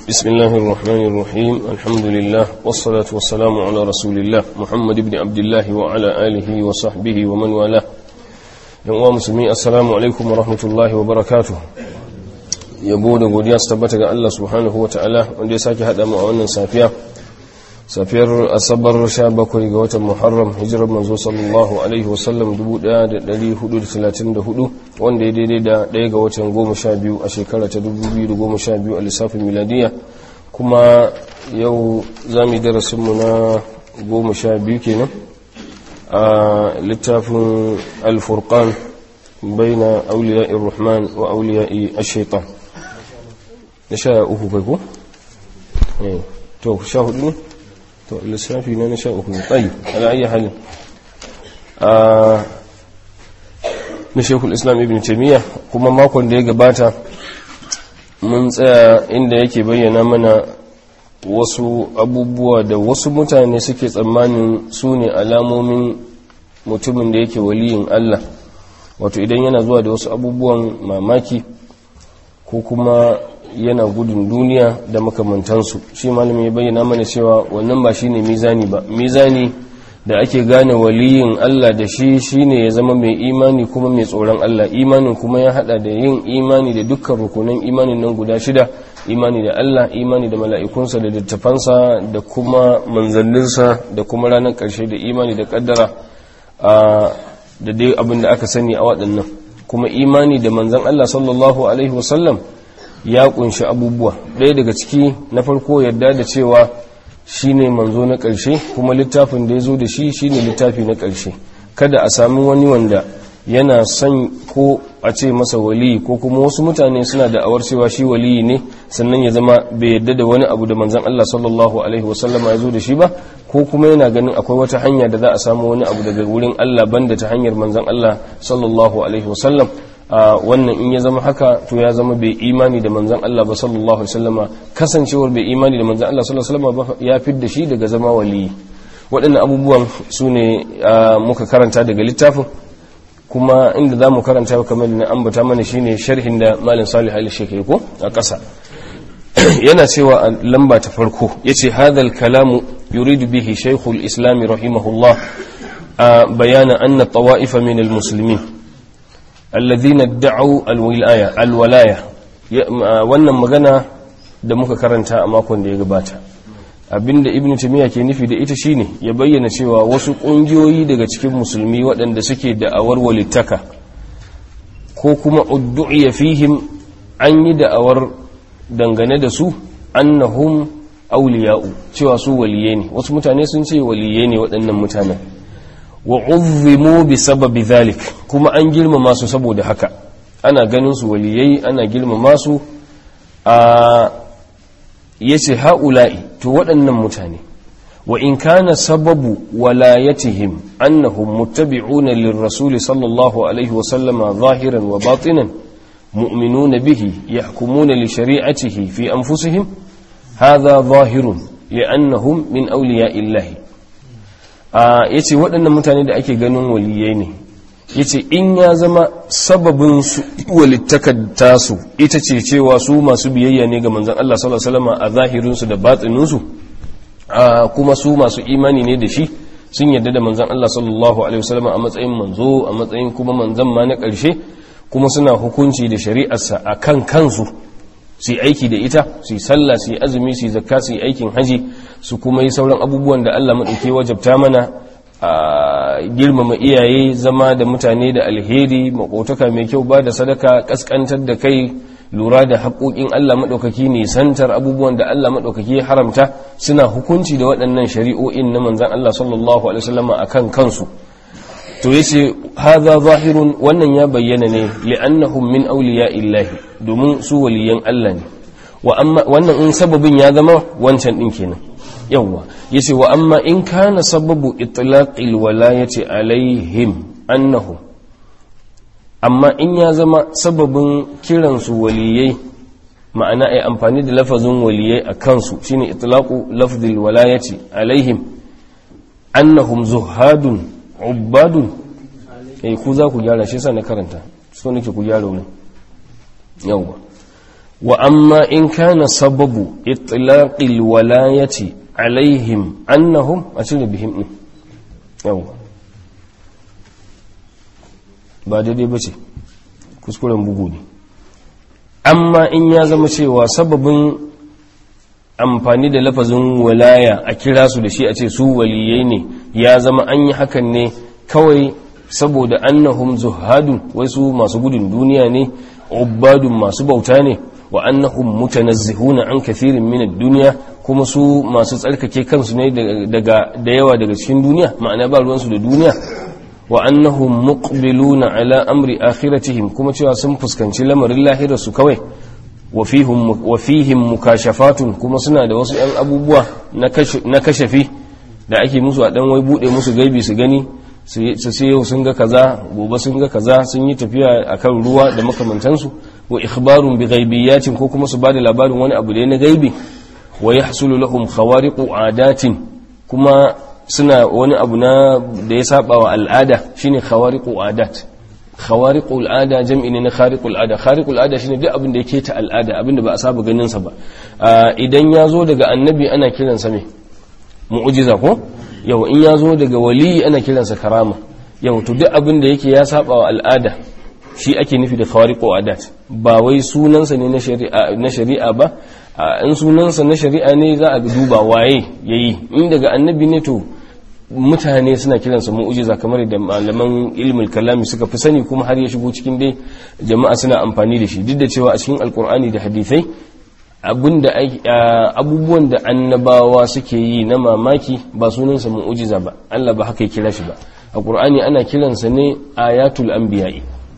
بسم الله الرحمن الرحيم الحمد لله والصلاة والسلام على رسول الله محمد بن عبد الله وعلى آله وصحبه ومن والاه yan musulmi assalamu alaikum wa rahmatullahi wa barakatuh yabo da godiya su tabbata ga Allah subhanahu wa ta'ala wanda ya sake haɗa mu a wannan safiya safiyar asabar 17 ga watan muharram hijirar manzo sallallahu alaihi wasallam 1434 wanda ya daidai da ɗaya ga watan 12 a shekara ta 2012 a lissafin miladiya kuma yau za mu yi darasinmu na 12 kenan a littafin alfurkan bai na auliya irrahman wa auliya ashaitan na sha uku kai ko? to sha hudu ne? to lissafi na na sha uku ne tsayi ala'ayyar halin na shekul islam ibn taimiyya kuma makon da ya gabata mun tsaya inda yake bayyana mana wasu abubuwa da wasu mutane suke tsammanin su ne alamomin mutumin da yake waliyin Allah wato idan yana zuwa da wasu abubuwan mamaki ko kuma yana gudun duniya da makamantansu shi malami ya bayyana mana cewa wannan ba shine mizani ba mizani da ake gane waliyin Allah da shi shine ya zama mai imani kuma mai tsoron Allah imanin kuma ya hada da yin imani da dukkan rukunan imanin nan guda shida imani da Allah imani da mala'ikunsa da littafansa da kuma manzanninsa da kuma ranar ƙarshe da imani da ƙaddara da dai abin da aka sani a waɗannan kuma imani da manzan Allah sallallahu alaihi wasallam ya kunshi abubuwa ɗaya daga ciki na farko yarda da cewa shi ne manzo na ƙarshe kuma littafin da ya zo da shi shi ne littafi na ƙarshe kada a sami wani wanda yana son ko a ce masa waliyi ko kuma wasu mutane suna da awar cewa shi waliyi ne sannan ya zama bai yadda da wani abu da manzan Allah sallallahu alaihi wasallama ya zo da shi ba ko kuma yana ganin akwai wata hanya da za a samu wani abu daga wurin Allah banda ta hanyar manzan Allah sallallahu alaihi wasallam wannan in ya zama haka to ya zama bai imani da manzan Allah ba sallallahu alaihi wasallama kasancewar bai imani da manzan Allah sallallahu alaihi wasallama ba ya fidda shi daga zama waliyi waɗannan abubuwan su ne muka karanta daga littafin kuma inda za mu karanta kamar da na ambata mana shine sharhin da malin salih al-shekhi ko a ƙasa yana cewa a lamba ta farko yace hadal kalamu yuridu bihi shaykhul islam rahimahullah bayana anna tawa'ifa min al-muslimin alladhina da'u al-wilaya al-walaya wannan magana da muka karanta a makon da ya gabata abinda ibn timiya ke nufi da ita shine ya bayyana cewa wasu kungiyoyi daga cikin musulmi waɗanda suke da'awar walittaka ko kuma uddu'iya fihim an yi da'awar dangane da su annahum auliya'u cewa su waliye ne wasu mutane sun ce waliye ne waɗannan mutanen wa uzzimu bi sababi zalik kuma an girmama su saboda haka ana ganin su waliyai ana girmama su a yace ha'ula'i to waɗannan mutane wa in kana sababu walayatihim annahum muttabi'una lirrasuli sallallahu alaihi wa sallama zahiran wa batinan mu'minuna bihi yahkumuna li shari'atihi fi anfusihim hadha zahirun li'annahum min awliya'illahi yace waɗannan mutane da ake ganin waliyai ne yace in ya zama sababin su walittakar tasu ita ce cewa su masu biyayya ne ga manzon Allah sallallahu alaihi wasallam a zahirin su da batinin su kuma su masu imani ne da shi sun yarda da manzon Allah sallallahu alaihi wasallam a matsayin manzo a matsayin kuma manzon ma na ƙarshe kuma suna hukunci da shari'arsa akan kansu su yi aiki da ita su yi sallah su yi azumi su yi zakka su yi aikin haji su kuma yi sauran abubuwan da Allah maɗauke wajabta mana a girmama iyaye zama da mutane da alheri makotaka mai kyau ba da sadaka kaskantar da kai lura da haƙoƙin Allah maɗaukaki nisantar abubuwan da Allah maɗaukaki ya haramta suna hukunci da waɗannan shari'o'in na manzan Allah sallallahu alaihi wasallam akan kansu to yace hadha zahirun wannan ya bayyana ne li'annahum min awliya illahi domin su waliyan Allah ne wa amma wannan in sababin ya zama wancan din kenan yawwa yace wa amma in kana sababu itlaqil walayati alaihim annahum amma in ya zama sababin kiran su waliyai ma'ana ai amfani da lafazin waliyai a kansu shine itlaqu lafzil walayati alaihim annahum zuhadun ubadun eh ku za ku gyara shi sa na karanta so nake ku gyara wurin yawwa wa amma in kana sababu itlaqil walayati alaihim annahum a cire bihim din yawa ba daidai ba ce kuskuren bugu ne amma in ya zama cewa sababin amfani da lafazin walaya a kira su da shi a ce su waliyai ne ya zama an yi hakan ne kawai saboda annahum zuhadun wai su masu gudun duniya ne ubadun masu bauta ne wa annahum mutanazzihuna an kathirin min ad-dunya kuma su masu tsarkake kansu ne daga da yawa daga cikin duniya ma'ana ba ruwansu da duniya wa annahum muqbiluna ala amri akhiratihim kuma cewa sun fuskanci lamarin lahirar su kawai wa fihim wa fihim mukashafatun kuma suna da wasu yan abubuwa na kashafi da ake musu a dan wai bude musu gaibi su gani su sai yau sun ga kaza gobe sun ga kaza sun yi tafiya akan ruwa da makamantansu wa ikhbarun bi ghaibiyatin ko kuma su bada labarin wani abu da na gaibi wa yahsulu lahum khawariqu adatin kuma suna wani abu na da ya saba wa al'ada shine khawariqu adat khawariqu al'ada jam'i ne na khariqu al'ada khariqu al'ada shine duk abin da yake ta al'ada abin da ba a saba ganin sa ba idan ya zo daga annabi ana kiransa me mu'jiza ko yau in ya zo daga wali ana kiransa karama yau to duk abin da yake ya saba wa al'ada shi ake nufi da khawariqu adat ba wai sunansa ne na shari'a na shari'a ba in sunansa na shari'a ne za a duba waye yayi in daga annabi ne to mutane suna kiransa mu'jiza kamar da malaman ilmul kalami suka fi sani kuma har ya shigo cikin dai jama'a suna amfani da shi duk da cewa a cikin alkur'ani da hadisai abinda abubuwan da annabawa suke yi na mamaki ba sunansa mu'jiza ba Allah ba haka ya kira shi ba a qur'ani ana kiransa ne ayatul anbiya'i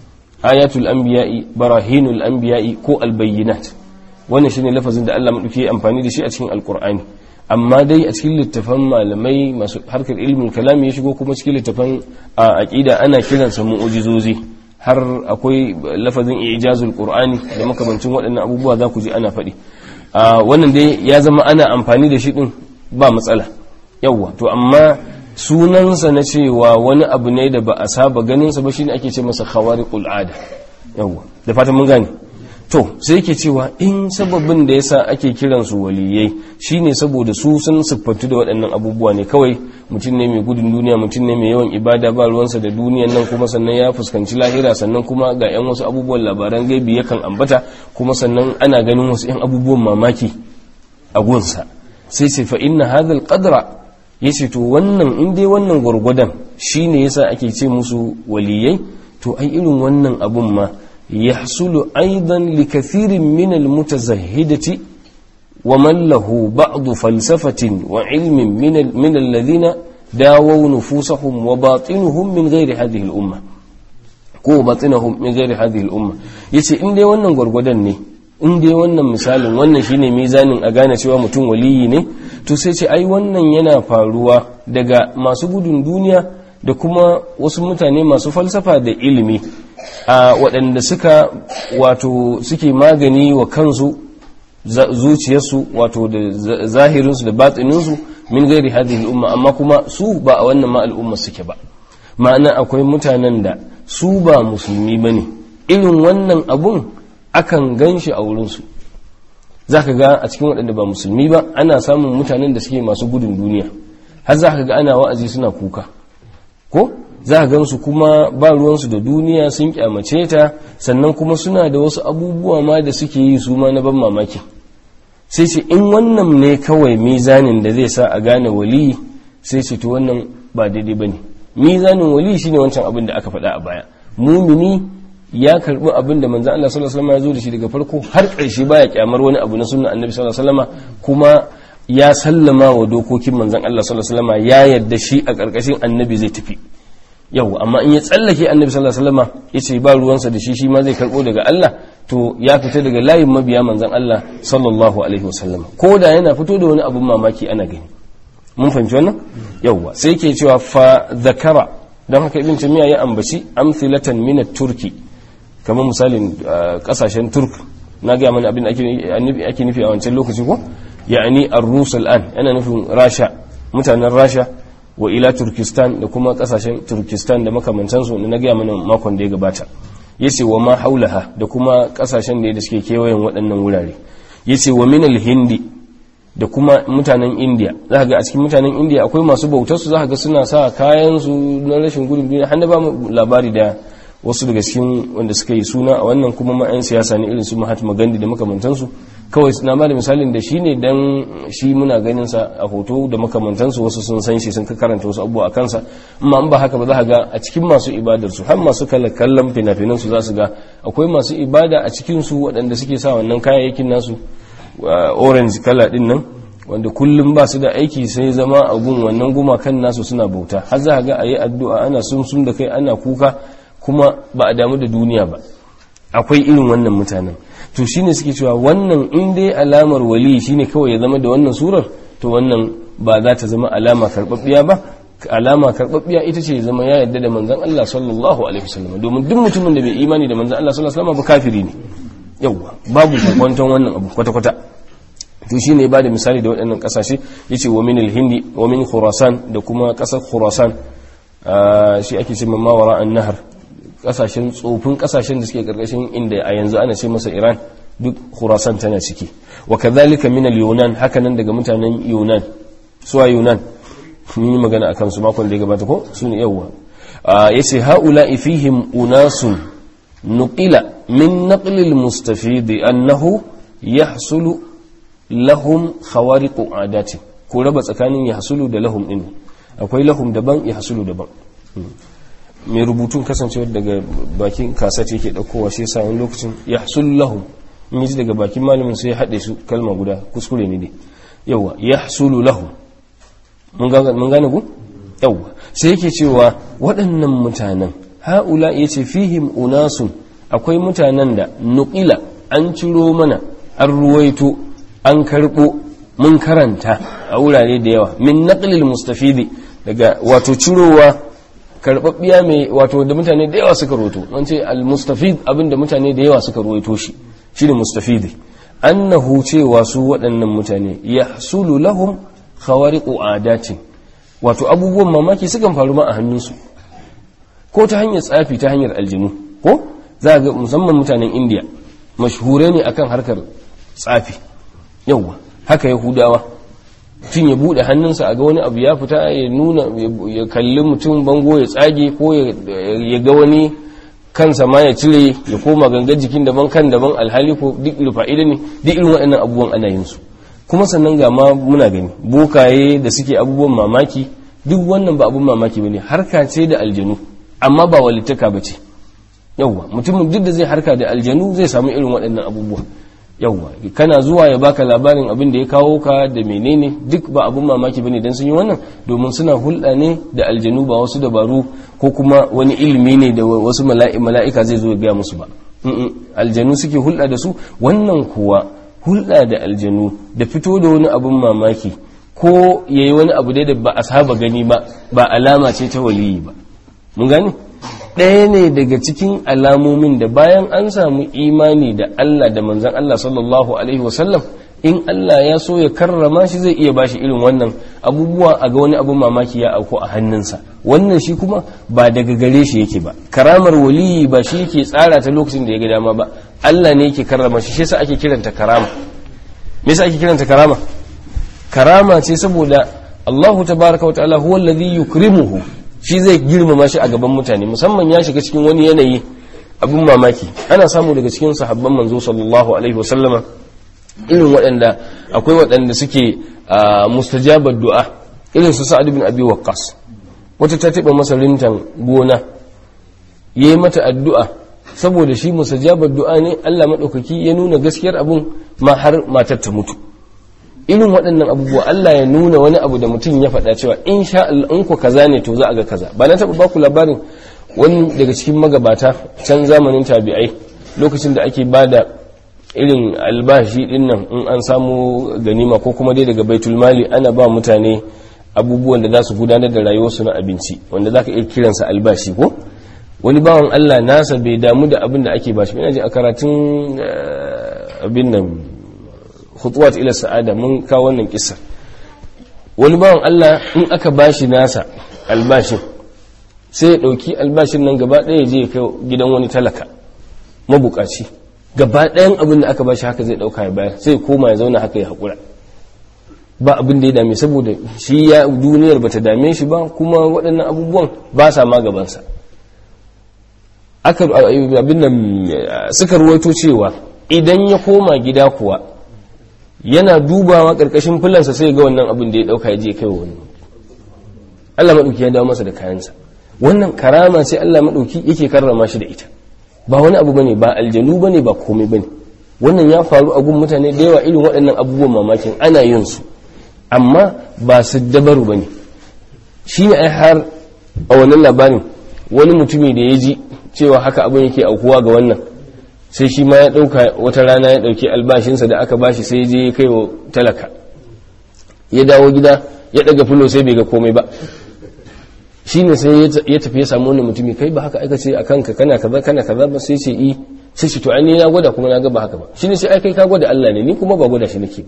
ayatul anbiya'i barahinul anbiya'i ko albayyinat wannan shine lafazin da Allah madauki ya amfani da shi a cikin alqur'ani amma dai a cikin littafan malamai masu harkar ilmin kalami ya shigo kuma cikin littafan aqida ana kiransa mu'jizozi har akwai lafazin ijazul qur'ani da makamancin waɗannan abubuwa za ku ji ana faɗi wannan dai ya zama ana amfani da shi din ba matsala yawwa to amma sunansa na cewa wani abu ne da ba a saba ganinsa ba shine ake ce masa khawariqul ada yawwa da fatan mun gane to sai yake cewa in sababin da yasa ake kiran su waliyai shine saboda su sun siffantu da waɗannan abubuwa ne kawai mutum ne mai gudun duniya mutum ne mai yawan ibada ba ruwansa da duniyan nan kuma sannan ya fuskanci lahira sannan kuma ga yan wasu abubuwan labaran gaibi yakan ambata kuma sannan ana ganin wasu yan abubuwan mamaki a gunsa sai sai fa inna hadha al-qadra yace to wannan in dai wannan gurgudan shine yasa ake ce musu waliyai to ai irin wannan abun ma يحصل أيضا لكثير من المتزهدة ومن له بعض فلسفة وعلم من, من الذين داووا نفوسهم وباطنهم من غير هذه الأمة ko batinahum min ghairi hadhihi al-umma yace in dai wannan gwargwadon ne in dai wannan misalin wannan shine mizanin a gane cewa mutum waliyi ne to sai ce ai wannan yana faruwa daga masu gudun duniya da kuma wasu mutane masu falsafa da ilimi a waɗanda suka wato suke magani wa kansu zuciyarsu wato da zahirinsu da batsininsu min gairi hadhihi umma amma kuma su ba a wannan ma al'umma suke ba ma'ana akwai mutanen da su ba musulmi bane irin wannan abun akan ganshi a wurinsu zaka ga a cikin waɗanda ba musulmi ba ana samun mutanen da suke masu gudun duniya har zaka ga ana wa'azi suna kuka ko za a gansu kuma ba ruwansu da duniya sun kyamace ta sannan kuma suna da wasu abubuwa ma da suke yi su ma na ban mamaki sai ce in wannan ne kawai mizanin da zai sa a gane wali sai ce to wannan ba daidai ba ne mizanin wali shine wancan abin da aka faɗa a baya mumini ya karbi abin da manzan Allah sallallahu alaihi wasallam ya zo da shi daga farko har ƙarshe baya kyamar wani abu na sunnan annabi sallallahu alaihi wasallam kuma ya sallama wa dokokin manzan Allah sallallahu alaihi wasallam ya yarda shi a ƙarƙashin annabi zai tafi yau amma in ya tsallake annabi sallallahu alaihi wasallam yace ba ruwansa da shi shi ma zai karbo daga Allah to ya fita daga layin mabiya manzon Allah sallallahu alaihi wasallam ko da yana fito da wani abun mamaki ana gani mun fahimci wannan yauwa sai yake cewa fa zakara don haka ibn tamiya ya ambaci amthilatan min turki kamar misalin kasashen turk na ga mana abin da ake nufi a wancan lokaci ko ya'ani ar-rus al'an yana nufin rasha mutanen rasha wa ila turkistan da kuma kasashen turkistan da makamantansu da na gaya mana makon da ya gabata yace wa ma haulaha da kuma kasashen da suke kewayen waɗannan wurare yace wa min al-hindi da kuma mutanen indiya za ga a cikin mutanen indiya akwai masu bautar su za ga suna sa kayan su na rashin gudun duniya har ba mu labari da wasu daga cikin wanda suka yi suna a wannan kuma ma 'yan siyasa ne irin su mahatma gandhi da makamantansu kawai suna ba da misalin da shi ne dan shi muna ganin sa a hoto da makamantansu wasu sun san shi sun karanta wasu abubuwa a kansa amma in ba haka ba za ga a cikin masu ibadar su har masu kallon fina-finan su za su ga akwai masu ibada a cikin su waɗanda suke sa wannan kayayyakin nasu orange kala din nan wanda kullum ba su da aiki sai zama abun wannan gumakan nasu suna bauta har za ga a yi addu'a ana sun da kai ana kuka kuma ba a damu da duniya ba akwai irin wannan mutanen to shine suke cewa wannan in dai alamar wali shine kawai ya zama da wannan surar to wannan ba za ta zama alama karbabbiya ba alama karbabbiya ita ce zama ya yarda da manzon Allah sallallahu alaihi wasallam domin duk mutumin da bai imani da manzon Allah sallallahu alaihi wasallam ba kafiri ne yauwa babu kwanton wannan abu kwata kwata to shine ya bada misali da waɗannan kasashe yace wa min al-hindi wa min khurasan da kuma kasar khurasan shi ake cewa mawara an-nahar kasashen tsofin kasashen da suke karkashin inda a yanzu ana ce masa Iran duk Khurasan tana ciki wa kadhalika min al-Yunan hakanan daga mutanen Yunan suwa Yunan mun yi magana akan su makon da ya gabata ko su ne yawa yace haula fihim unasun nuqila min naql al-mustafid annahu yahsulu lahum khawariqu adati ko raba tsakanin yahsulu da lahum din akwai lahum daban yahsulu daban mai rubutun kasancewar daga bakin kasat yake daukowa shi yasa wani lokacin ya hasul lahum in yi daga bakin malamin sai ya haɗe su kalma guda kuskure ne ne yawa ya hasulu lahum mun gane ku yawa sai yake cewa waɗannan mutanen ha'ula ya ce fihim unasun akwai mutanen da nuƙila an ciro mana an ruwaito an karɓo mun karanta a wurare da yawa min naqlil mustafidi daga wato cirowa karbabbiya mai wato da mutane da yawa suka roto an ce al-mustafid abinda mutane da yawa suka roito shi shine mustafidi annahu cewa su waɗannan mutane yahsulu lahum khawariqu adatin wato abubuwan mamaki sukan faru ma a hannunsu ko ta hanyar tsafi ta hanyar aljinu ko za ga musamman mutanen indiya mashhure ne akan harkar tsafi yawa haka yahudawa tun ya bude hannunsa a ga wani abu ya fita ya nuna ya kalli mutum bango ya tsage ko ya ga wani kansa ma ya cire ya koma gangan jikin daban kan daban alhali ko duk fa'ida ne duk irin waɗannan abubuwan ana yin su kuma sannan ga ma muna gani bokaye da suke abubuwan mamaki duk wannan ba abun mamaki bane harka ce da aljanu amma ba walittaka bace yawwa mutumin duk da zai harka da aljanu zai samu irin waɗannan abubuwa yawwa kana zuwa ya baka labarin abin da ya kawo ka da menene duk ba abun mamaki bane dan sun yi wannan domin suna hulɗa ne da aljanu ba wasu dabaru ko kuma wani ilimi ne da wasu mala'ika zai zo ya gaya musu ba aljanu suke hulɗa da su wannan kuwa hulɗa da aljanu da fito da wani abun mamaki ko yayi wani abu dai da ba a saba gani ba ba alama ce ta waliyi ba mun gane ɗaya ne daga cikin alamomin da bayan an samu imani da Allah da manzan Allah sallallahu Alaihi wasallam in Allah ya so ya karrama shi zai iya bashi irin wannan abubuwa a ga wani abun mamaki ya auku a hannunsa wannan shi kuma ba daga gare shi yake ba karamar waliyi ba shi yake tsara ta lokacin da ya ga dama ba Allah ne yake karrama shi shi yasa ake kiranta karama me yasa ake kiranta karama karama ce saboda Allahu tabaraka wa ta'ala huwa alladhi yukrimuhu shi zai girmama shi a gaban mutane musamman ya shiga cikin wani yanayi abin mamaki ana samu daga cikin sahabban manzo sallallahu alaihi wasallama irin waɗanda akwai waɗanda suke mustajabar du'a irin su sa'ad bin abi waqqas wata ta taɓa masa rintan gona yayi mata addu'a saboda shi mustajabar du'a ne Allah madaukaki ya nuna gaskiyar abun ma har matar ta mutu irin waɗannan abubuwa Allah ya nuna wani abu da mutum ya faɗa cewa in sha Allah in ku kaza ne to za a ga kaza ba na taɓa baku labarin wani daga cikin magabata can zamanin tabi'ai lokacin da ake bada irin albashi din nan in an samu ganima ko kuma dai daga baitul mali ana ba mutane abubuwan da za su gudanar da rayuwarsu na abinci wanda za ka iya kiransa albashi ko wani bawan Allah nasa bai damu da abin da ake bashi ina ji a karatun abin nan khutuwat ila sa'ada mun kawo wannan kissa wani bawan Allah in aka bashi nasa albashin sai ya dauki albashin nan gaba ɗaya je kai gidan wani talaka mabukaci gaba ɗayan abin da aka ba shi haka zai ɗauka ya bayar sai koma ya zauna haka ya haƙura ba abin da ya dame saboda shi ya duniyar bata dame shi ba kuma waɗannan abubuwan ba sa ma gabansa aka abin nan suka ruwaito cewa idan ya koma gida kuwa yana dubawa ƙarƙashin filansa sai ga wannan abin da ya ɗauka ya je kai wa wani Allah maɗauki ya dawo masa da kayansa wannan karama sai Allah maɗauki yake karrama shi da ita ba wani abu bane ba aljanu bane ba komai bane wannan ya faru a gun mutane da yawa irin waɗannan abubuwan mamakin ana yin su amma ba su dabaru bane shi ne ai har a wannan labarin wani mutumi da ya ji cewa haka abin yake aukuwa ga wannan sai shi ma ya ɗauka wata rana ya ɗauki albashinsa da aka bashi sai je ya kai wa talaka ya dawo gida ya ɗaga filo sai bai ga komai ba shi ne sai ya tafi ya samu wani mutumi kai ba haka aika ce a kanka kana kaza kana kaza ba sai ce i sai ce to an na gwada kuma na ga ba haka ba shi ne sai ai kai ka gwada Allah ne ni kuma ba gwada shi nake ba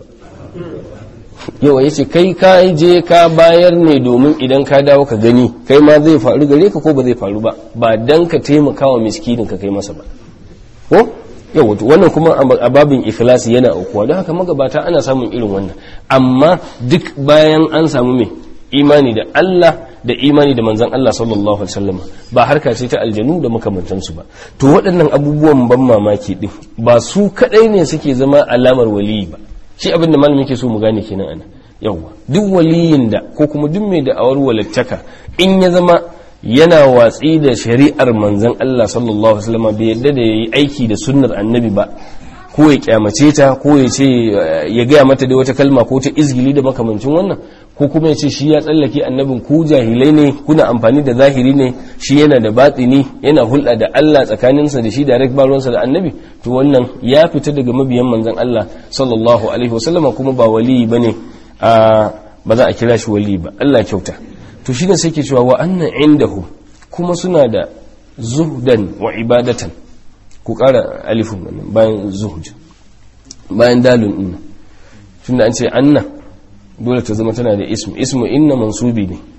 yawa ya ce kai ka je ka bayar ne domin idan ka dawo ka gani kai ma zai faru gare ka ko ba zai faru ba ba dan ka taimaka wa miskinin ka kai masa ba ko yawa wannan kuma a babin ikhlasi yana aukuwa don haka magabata ana samun irin wannan amma duk bayan an samu mai imani da Allah da imani da manzan Allah sallallahu alaihi wasallam ba harka ce ta aljanu da makamantansu ba to waɗannan abubuwan ban mamaki din ba su kadai ne suke zama alamar waliyi ba shi abin da malamin yake so mu gane kenan ana yawa duk waliyin da ko kuma duk mai da'awar walittaka in ya zama yana watsi da shari'ar manzan Allah sallallahu alaihi wasallam bai yadda da yayi aiki da sunnar annabi ba ko ya kyamace ta ko ya ce ya gaya mata da wata kalma ko ta izgili da makamancin wannan ko kuma ya ce shi ya tsallake annabin ku jahilai ne kuna amfani da zahiri ne shi yana da batsini yana hulɗa da Allah tsakaninsa da shi direct baronsa da annabi to wannan ya fita daga mabiyan manzon Allah sallallahu alaihi wasallam kuma ba wali bane a ba za a kira shi wali ba Allah kyauta to shine sai ke cewa wa anna indahu kuma suna da zuhdan wa ibadatan ku ƙara alifun wannan bayan zuhud bayan dalun inna tunda an ce anna dole ta zama tana da ismu ismu inna mansubi ne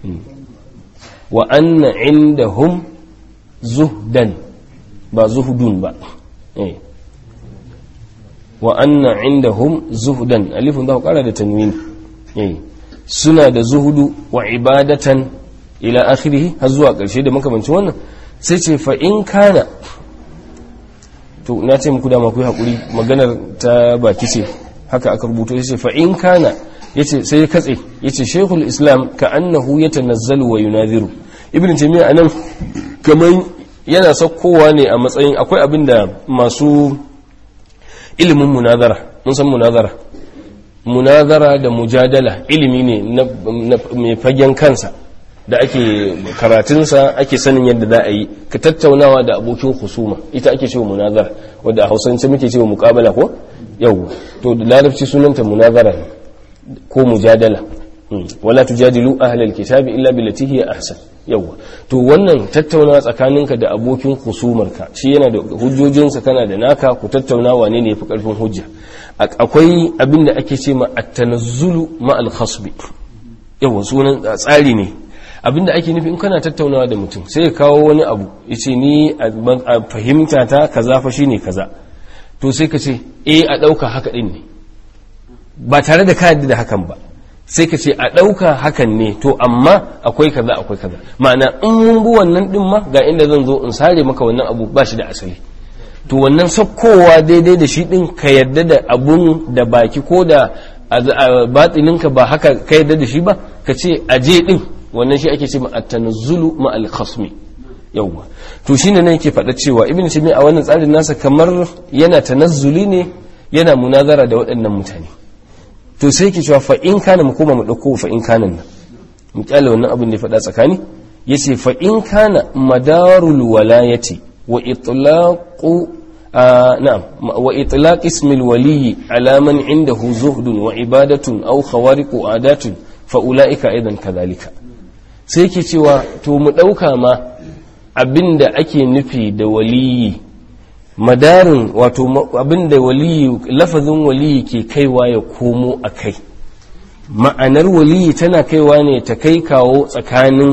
wa anna indahum zuhdan ba zuhudun ba wa anna indahum zuhdan alifun da ku ƙara da tanwini suna da zuhudu wa ibadatan ila akhirih har zuwa ƙarshe da makamancin wannan sai ce fa in kana to na ce muku dama ku yi haƙuri maganar ta baki ce haka aka rubuto ya ce fa in kana ya ce sai ya katse ya ce shekul islam ka annahu ya tanazzalu wa yunaziru ibn taymiya anan kamar yana saukowa ne a matsayin akwai abin da masu ilimin munazara mun san munazara munazara da mujadala ilimi ne na mai fagen kansa da ake karatunsa ake sanin yadda za a yi ka tattaunawa da abokin husuma ita ake cewa munazara wadda a hausance muke cewa mukabala ko yau to da larabci sunanta munazara ko mujadala wala tujadilu ahlal kitabi illa billati hiya ahsan yawa to wannan tattaunawa tsakaninka da abokin husumarka shi yana da hujjojinsa kana da naka ku tattauna wane ne yafi karfin hujja akwai abin da ake ce ma at-tanazzulu ma al-khasbi yawa sunan tsari ne abinda ake nufi in kana tattaunawa da mutum sai ya kawo wani abu yace ni a fahimta ta kaza fa shine kaza to sai ka ce eh a dauka haka din ne ba tare da ka yadda da hakan ba sai ka ce a dauka hakan ne to amma akwai kaza akwai kaza ma'ana in mun bi wannan din ma ga inda zan zo in sare maka wannan abu ba shi da asali to wannan sakkowa daidai da shi din ka yarda da abun da baki ko da batininka ba haka ka yarda da shi ba ka ce aje din wannan shi ake ce ma at-tanazzulu ma al-khasmi yawwa to shine ne yake faɗa cewa ibn taymiya a wannan tsarin nasa kamar yana tanazzuli ne yana munazara da waɗannan mutane to sai yake cewa fa in kana mu koma mu dauko fa in kana nan mu kyale wannan abin da ya faɗa tsakani yace fa in kana madarul walayati wa itlaqu na'am wa itlaq ismi al-wali ala man indahu zuhdun wa ibadatun aw khawariqu adatun fa ulaika aidan kadhalika sai ke cewa to mu ɗauka ma abinda ake nufi da waliyi madarin wato abinda waliyi lafazin waliyi ke kaiwa ya komo a kai ma'anar waliyi tana kaiwa ne ta kai kawo tsakanin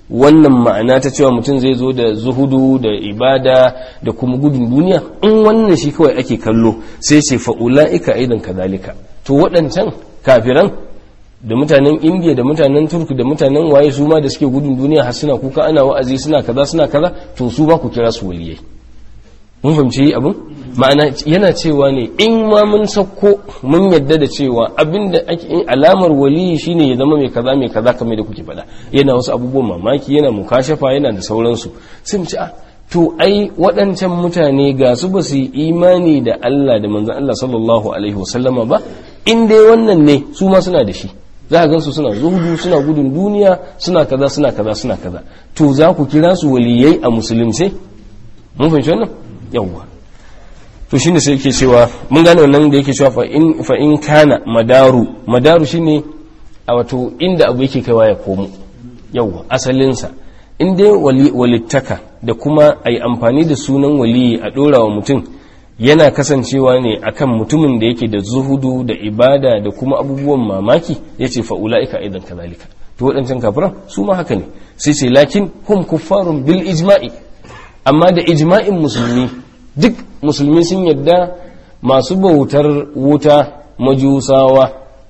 wannan ma'ana ta cewa mutum zai zo da zuhudu da ibada da kuma gudun duniya in wannan shi kawai ake kallo sai ce fa'ula'ika aidan kazalika to waɗancan kafiran da mutanen indiya da mutanen turku da mutanen waye su ma da suke gudun duniya har suna kuka ana wa'azi suna kaza suna kaza to su ba ku kira su waliyai mun fahimci abin ma'ana yana cewa ne in ma mun sauko mun yadda da cewa abinda ake alamar waliyi shine ya zama mai kaza mai kaza kamar da kuke faɗa yana wasu abubuwan mamaki yana mukashafa yana da sauransu sai mu ci a to ai waɗancan mutane ga su ba su yi imani da Allah da manzon Allah sallallahu alaihi wasallama ba in dai wannan ne su ma suna da shi za a gansu suna zuhudu suna gudun duniya suna kaza suna kaza suna kaza to za ku kira su waliyai a musulunci mun fahimci wannan yawwa to shine sai yake cewa mun gane wannan da yake cewa fa in fa in kana madaru madaru shine a wato inda abu yake kaiwa ya komo yawwa asalin sa in dai wali walittaka da kuma ai amfani da sunan waliyi a dora wa mutum yana kasancewa ne akan mutumin da yake da zuhudu da ibada da kuma abubuwan mamaki yace fa ulaika aidan kazalika to waɗancan kafiran su ma haka ne sai ce lakin hum kuffarun bil ijma'i amma da ijma'in musulmi duk musulmi sun yadda masu bautar wuta majusawa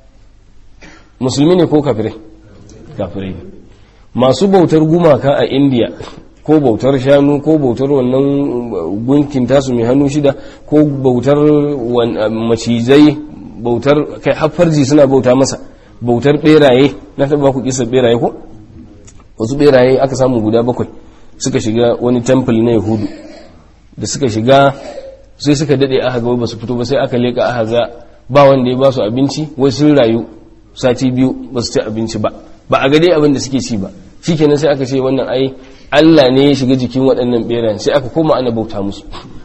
musulmi ne ko kafirai kafirai ne masu bautar gumaka a indiya ko bautar shanu ko bautar wannan gunkin tasu mai hannu shida ko bautar macizai bautar kai haffarji suna bauta masa bautar beraye na taba ku kisa beraye ko wasu beraye aka samu guda bakwai suka shiga wani temple na yahudu da suka shiga sai suka dade aka ga ba su fito ba sai aka leka aka ga ba wanda ya ba su abinci wai sun rayu sati biyu ba su ci abinci ba ba a ga dai abin da suke ci ba shikenan sai aka ce wannan ai Allah ne ya shiga jikin waɗannan berayen sai aka koma ana bauta musu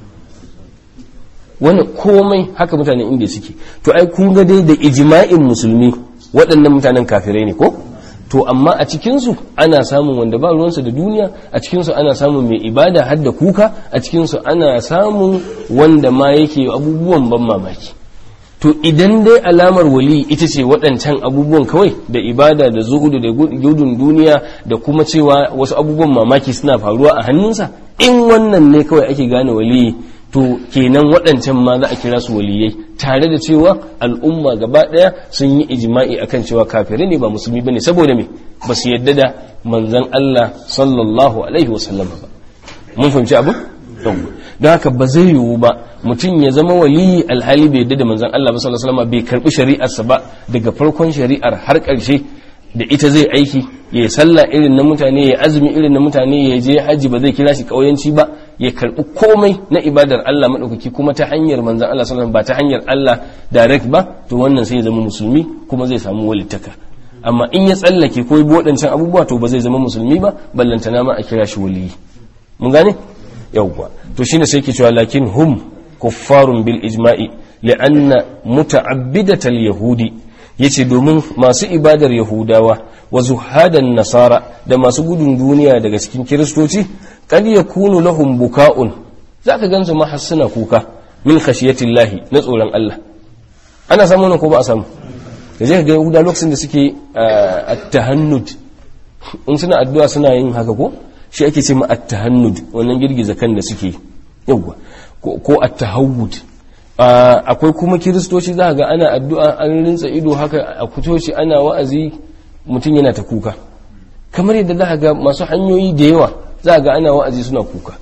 wannan komai haka mutanen inda suke to ai kun ga dai da ijma'in musulmi waɗannan mutanen kafirai ne ko to amma a cikinsu ana samun wanda ba ruwansa da duniya a cikinsu ana samun mai ibada har da kuka a cikinsu ana samun wanda ma yake abubuwan ban mamaki to idan dai alamar wali ita ce waɗancan abubuwan kawai da ibada da zuhudu da gudun duniya da kuma cewa wasu abubuwan mamaki suna faruwa a hannunsa in wannan ne kawai ake gane waliyi to kenan waɗancan ma za a kira su waliyai tare da cewa al'umma gaba ɗaya sun yi ijma'i akan cewa kafirai ne ba musulmi bane saboda me ba su yadda da manzon Allah sallallahu alaihi wasallam ba mun fahimci abu don haka ba zai yiwu ba mutum ya zama waliyi alhali bai yadda da manzon Allah ba sallallahu alaihi wasallam bai karbi shari'arsa ba daga farkon shari'ar har ƙarshe da ita zai aiki ya sallah irin na mutane ya azumi irin na mutane ya je haji ba zai kira shi kauyanci ba ya karbi komai na ibadar Allah madaukaki kuma ta hanyar manzon Allah sallallahu ba ta hanyar Allah direct ba to wannan sai ya zama musulmi kuma zai samu walittaka amma in ya tsallake ko bi waɗancan abubuwa to ba zai zama musulmi ba ballantana ma a kira shi waliyi mun gane yawwa to shine sai ke cewa lakin hum kuffarun bil ijma'i li'anna muta'abbidatal yahudi yace domin masu ibadar yahudawa wa zuhadan nasara da masu gudun duniya daga cikin kiristoci kad yakunu lahum buka'un zaka gansu ma hassuna kuka min khashiyatillahi na tsoron Allah ana samu nan ko ba a samu da zai ga yahuda lokacin da suke at-tahannud in suna addu'a suna yin haka ko shi ake ce ma at-tahannud wannan girgiza kan da suke yawa ko at-tahawud akwai kuma kiristoci za ga ana addu'a an rinsa ido haka a kutoci ana wa'azi mutum yana ta kuka kamar yadda za ga masu hanyoyi da yawa za ga ana wa'azi suna kuka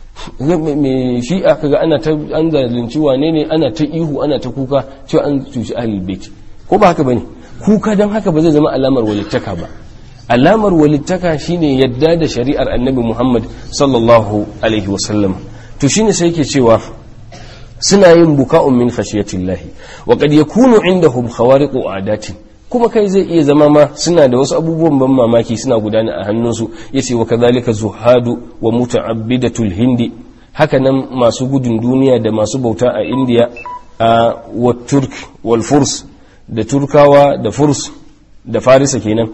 mai shi aka ga ana ta an zalunci wane ne ana ta ihu ana ta kuka cewa an cuci ahlul bait ko ba haka bane kuka don haka ba zai zama alamar walittaka ba alamar walittaka shine yadda da shari'ar annabi Muhammad sallallahu alaihi wasallam to shine sai yake cewa suna yin buka'un min khashiyatillahi wa qad yakunu indahum khawariqu adatin kuma kai zai iya zama ma suna da wasu abubuwan ban mamaki suna gudana a hannunsu yace wa kadhalika zuhadu wa muta'abbidatul hindi haka nan masu gudun duniya da masu bauta a indiya a wa turk wal furs da turkawa da furs da farisa kenan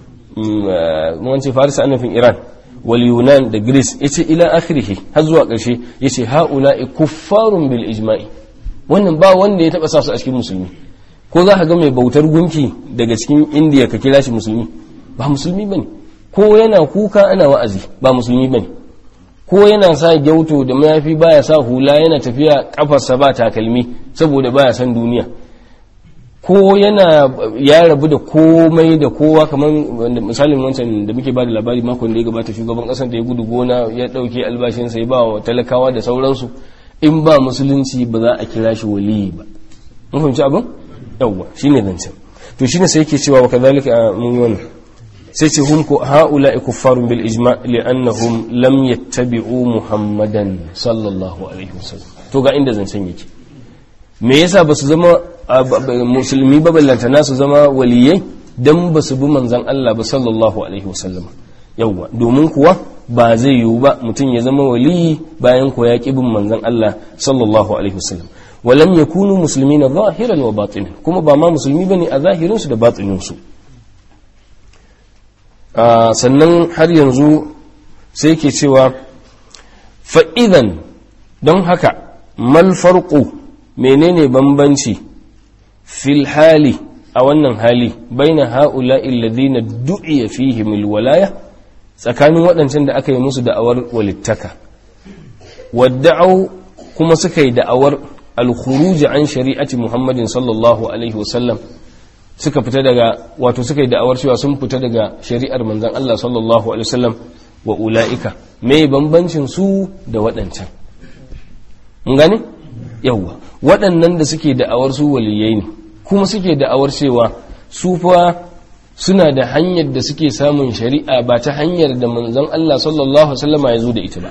mun ce farisa annafin iran wal yunan da greece yace ila akhirih har zuwa ƙarshe yace haula'i kuffarun bil ijma'i wannan ba wanda ya taba sa su a cikin musulmi ko za ka ga mai bautar gunki daga cikin indiya ka kira shi musulmi ba musulmi bane ko yana kuka ana wa'azi ba musulmi bane ko yana sa gyauto da mayafi baya sa hula yana tafiya kafarsa ba takalmi saboda baya san duniya ko yana ya rabu da komai da kowa kamar misalin wancan da muke ba da labari makon da ya gabata shugaban kasar da ya gudu gona ya dauke albashinsa ya ba wa talakawa da sauransu in ba musulunci ba za a kira shi waliyi ba mun fahimci abin yawwa shine zancen to shine sai yake cewa wa kadhalika mun yi wannan sai ce hum ko haula kuffarun bil ijma li'annahum lam yattabi'u muhammadan sallallahu alaihi wasallam to ga inda zancen yake me yasa ba su zama musulmi ba ballantana su zama waliyai dan ba su bi manzon Allah ba sallallahu alaihi wasallam yawwa domin kuwa ba zai yiwu ba mutum ya zama waliyi bayan ko ya bin manzon Allah sallallahu alaihi wasallam walam yakunu muslimina zahiran wa batinan kuma ba ma musulmi bane a zahirin su da batinin su sannan har yanzu sai ke cewa fa'idan don haka mal farko menene bambanci fil hali a wannan hali baina ha'ula illadina du'iya fihim alwalaya tsakanin waɗancan da aka yi musu da'awar walittaka wadda'au kuma suka yi da'awar alkhuruj an shari'ati muhammadin sallallahu alaihi wasallam suka fita daga wato suka yi da'awar cewa sun fita daga shari'ar manzon Allah sallallahu alaihi wasallam wa ula'ika me bambancin su da waɗancan mun gane yawwa waɗannan da suke da'awar su waliyai ne kuma suke da'awar cewa su fa suna da hanyar da suke samun shari'a ba ta hanyar da manzon Allah sallallahu alaihi wasallam ya zo da ita ba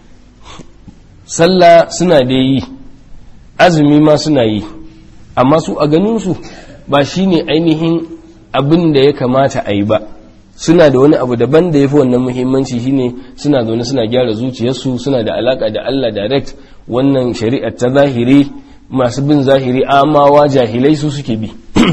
sallah suna da yi azumi ma suna yi amma su a ganin su ba shi ne ainihin abin da ya kamata a yi ba suna da wani abu daban da ya fi wannan muhimmanci shine suna zaune suna gyara zuciyarsu suna da alaka da Allah direct wannan shari'ar ta zahiri masu bin zahiri amawa jahilai su suke bi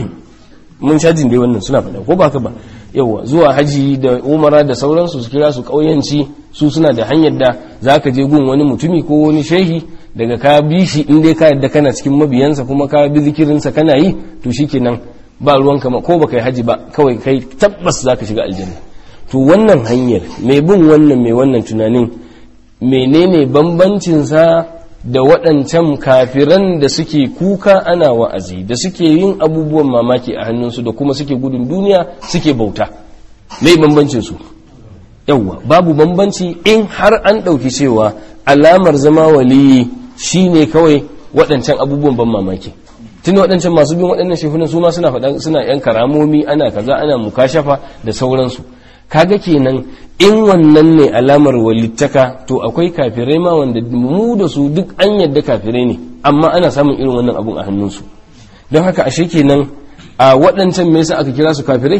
mun shajin dai wannan suna faɗa ko ba ka ba yawa zuwa haji da umara da sauransu su kira su ƙauyanci su suna da hanyar da za ka je gun wani mutumi ko wani shehi daga ka bi shi in dai ka yadda kana cikin mabiyansa kuma ka bi zikirinsa kana yi to shikenan ba ruwan kama ko baka yi haji ba kawai kai tabbas zaka shiga aljanna to wannan hanyar mai bin wannan mai wannan tunanin menene bambancin sa da waɗancan kafiran da suke kuka ana wa'azi da suke yin abubuwan mamaki a hannunsu da kuma suke gudun duniya suke bauta mai bambancin su yawwa babu bambanci in har an ɗauki cewa alamar zama waliyi shi ne kawai waɗancan abubuwan ban mamaki tun waɗancan masu bin waɗannan shehunan su ma suna faɗa suna yan karamomi ana kaza ana mukashafa da sauransu kaga kenan in wannan ne alamar walittaka to akwai kafirai ma wanda mu da su duk an yadda kafirai ne amma ana samun irin wannan abun a hannunsu don haka ashe kenan a waɗancan me yasa aka kira su kafirai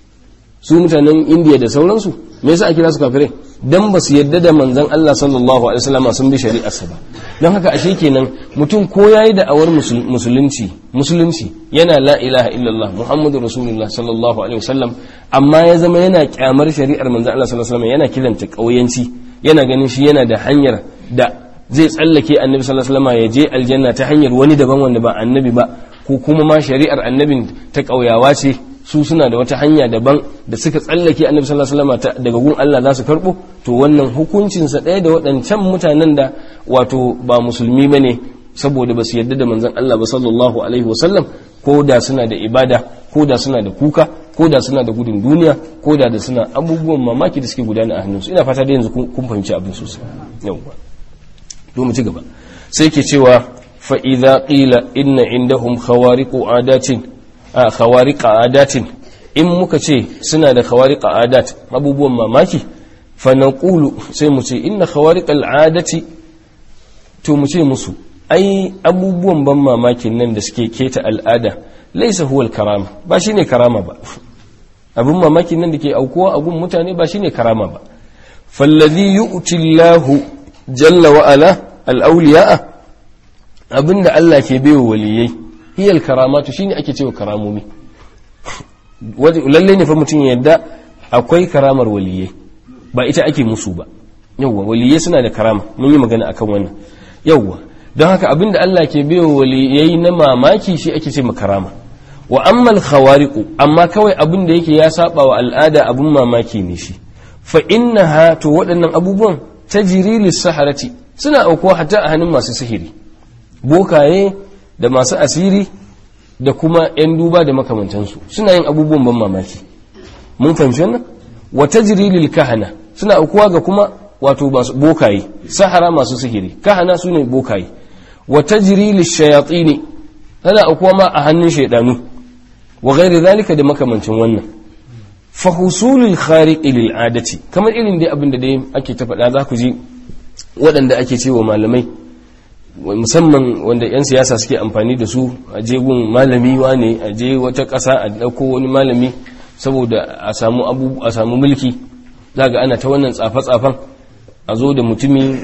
su mutanen indiya da sauransu me yasa aka kira su kafirai dan ba su yadda da manzon Allah sallallahu alaihi wasallam sun bi shari'arsa ba don haka ashe kenan mutum ko yayi da awar musulunci musulunci yana la ilaha illallah muhammadu rasulullah sallallahu alaihi wasallam amma ya zama yana kyamar shari'ar manzon Allah sallallahu alaihi wasallam yana kiranta kauyanci yana ganin shi yana da hanyar da zai tsallake annabi sallallahu alaihi wasallam ya je aljanna ta hanyar wani daban wanda ba annabi ba ko kuma ma shari'ar annabin ta kauyawa ce su suna da wata hanya daban da suka tsallake annabi sallallahu alaihi wasallam daga gun Allah za su karbo to wannan hukuncin sa ɗaya da waɗancan mutanen da wato ba musulmi bane saboda ba su yarda da manzon Allah ba sallallahu alaihi wasallam ko da suna da ibada ko da suna da kuka ko da suna da gudun duniya ko da da suna abubuwan mamaki da suke gudana a hannunsu ina fata da yanzu kun fahimci abin sosai yawwa to mu ci gaba sai ke cewa fa idza qila inna indahum khawariqu adatin a khawariqa adatin in muka ce suna da khawariqa adat abubuwan mamaki fa naqulu sai mu ce inna khawariqal adati to mu ce musu ai abubuwan ban mamakin nan da suke keta al'ada laisa huwal karama ba shine karama ba abin mamakin nan da ke aukuwa a gun mutane ba shine karama ba fallazi yu'ti Allahu jalla wa ala al-awliya'a abinda Allah ke baiwa waliyai hiyal karamatu shine ake cewa karamomi lalle ne fa mutum ya yadda akwai karamar waliyai ba ita ake musu ba yawwa waliyai suna da karama mun yi magana akan wannan yawwa don haka abinda Allah ke baiwa waliyai na mamaki shi ake ce karama wa ammal khawariqu amma kawai abin da yake ya saba wa al'ada abun mamaki ne shi fa innaha to waɗannan abubuwan tajri lis-saharati suna aukuwa hatta a hannun masu sihiri bokaye da masu asiri da kuma 'yan duba da makamantansu suna yin abubuwan ban mamaki mun fahimci wannan wa tajri lil kahana suna aukuwa ga kuma wato masu bokaye sahara masu sihiri kahana su ne bokaye wa tajri lil shayatini tana aukuwa ma a hannun shaidanu wa ghairi zalika da makamancin wannan fa husulul khariqi lil adati kamar irin dai abin da dai ake ta faɗa za ku ji waɗanda ake cewa malamai musamman wanda 'yan siyasa suke amfani da su a jegun malami ne a je wata ƙasa a ɗauko wani malami saboda a samu abu a samu mulki za ga ana ta wannan tsafe-tsafen a zo da mutumi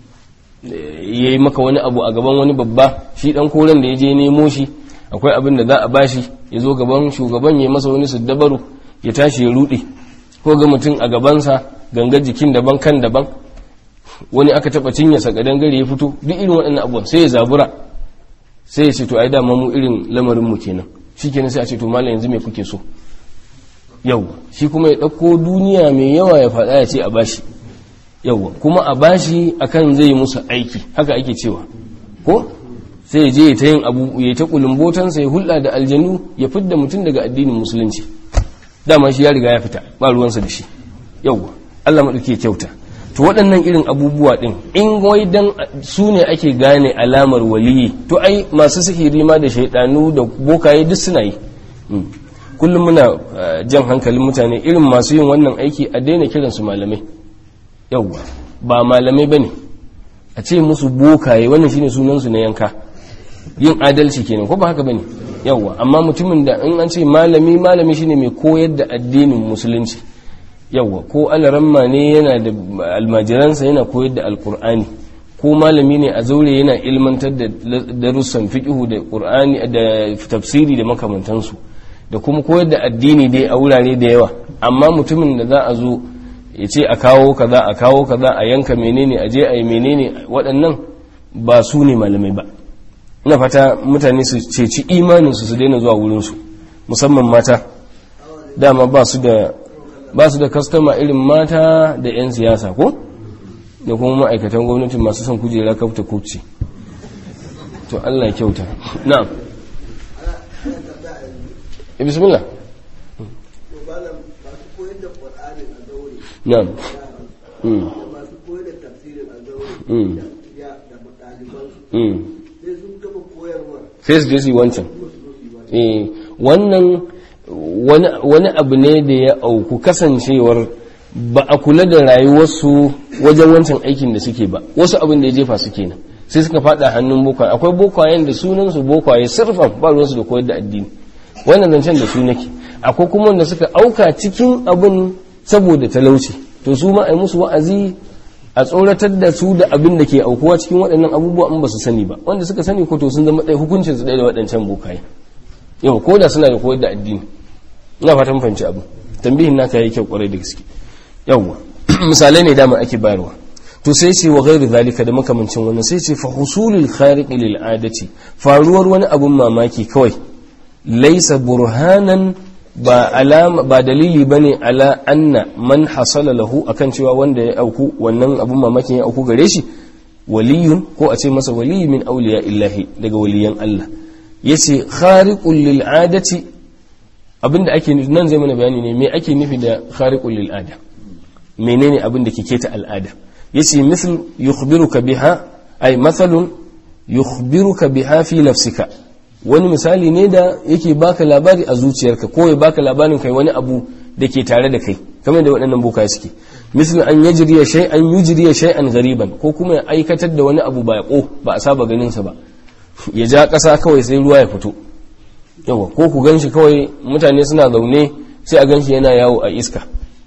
ya yi maka wani abu a gaban wani babba shi ɗan koren da ya je nemo shi akwai abin da za a bashi ya zo gaban shugaban ya masa wani dabaru ya tashi ya ruɗe ko ga mutum a gabansa gangar jikin daban kan daban wani aka taba cinye sa gadan gari ya fito duk irin waɗannan abubuwan sai ya zabura sai ya ce to ai dama mu irin lamarin mu kenan shikenan sai a ce to mallam yanzu me kuke so yau shi kuma ya ɗauko duniya mai yawa ya faɗa ya ce a bashi yau kuma a bashi akan zai musu aiki haka ake cewa ko sai ya je ya ta yin abu ya ta kulumbotansa ya hulɗa da aljanu ya fidda mutum daga addinin musulunci dama shi ya riga ya fita ba ruwansa da shi yau Allah maɗauki ya kyauta to waɗannan irin abubuwa ɗin in wai dan su ne ake gane alamar waliyi to ai masu sihiri ma da shaidanu da bokaye duk suna yi kullum muna jan hankalin mutane irin masu yin wannan aiki a daina kiransu malamai yauwa ba malamai ba ne a ce musu bokaye wannan shine sunansu na yanka yin adalci kenan ko ba haka ba ne yauwa amma mutumin da in an ce malami malami shine mai koyar da addinin musulunci yawwa ko alaramma ne yana da almajiransa yana koyar da alkur'ani ko malami ne a zaure yana ilmantar da darussan fiqhu da qur'ani da tafsiri da makamantansu da kuma koyar da addini dai a wurare da yawa amma mutumin da za a zo ya ce a kawo kaza a kawo kaza a yanka menene a je a yi menene waɗannan ba su ne malamai ba ina fata mutane su ceci imaninsu su daina zuwa wurinsu musamman mata dama ba su da ba su da kastama irin mata da 'yan siyasa ko da kuma ma'aikatan gwamnati masu son kujera kafta kuci to allah kyauta na bismillah na sai su je su yi wancan wannan wani abu ne da ya auku kasancewar ba a kula da rayuwarsu wajen wancan aikin da suke ba wasu abin da ya jefa su kenan sai suka fada hannun bokwaye akwai bokwayen da sunansu bokwaye sirfan ba ruwansu da koyar da addini wannan zancen da su nake akwai kuma wanda suka auka cikin abin saboda talauci to su ma a yi musu wa'azi a tsoratar da su da abin da ke aukuwa cikin waɗannan abubuwa in ba su sani ba wanda suka sani ko to sun zama ɗaya hukuncin su ɗaya da waɗancan bokaye yau ko da suna da koyar da addini ina fatan fahimci abu tambihin naka yayi kyau kwarai da gaske yawwa misalai ne dama ake bayarwa to sai ce wa ghairu zalika da makamancin wannan sai ce fa husulul khariq lil adati faruwar wani abun mamaki kawai laysa burhanan ba alama ba dalili bane ala anna man hasala lahu akan cewa wanda ya auku wannan abun mamakin ya auku gare shi waliyun ko a ce masa waliyi min awliya illahi daga waliyan Allah yace khariqul lil adati abinda ake nufi nan zai mana bayani ne me ake nufi da khariqul lil ada menene abin da ke keta al'ada yace misal yukhbiruka biha ay mathalun yukhbiruka biha fi nafsika wani misali ne da yake baka labari a zuciyarka ko ya baka labarin kai wani abu da ke tare da kai kamar da waɗannan bokaye suke misal an yajriya shay'an yujriya shay'an ghariban ko kuma ya aikatar da wani abu ba ko ba a saba ganin sa ba ya ja ƙasa kawai sai ruwa ya fito yawa ko ku ganshi kawai mutane suna zaune sai a ganshi yana yawo a iska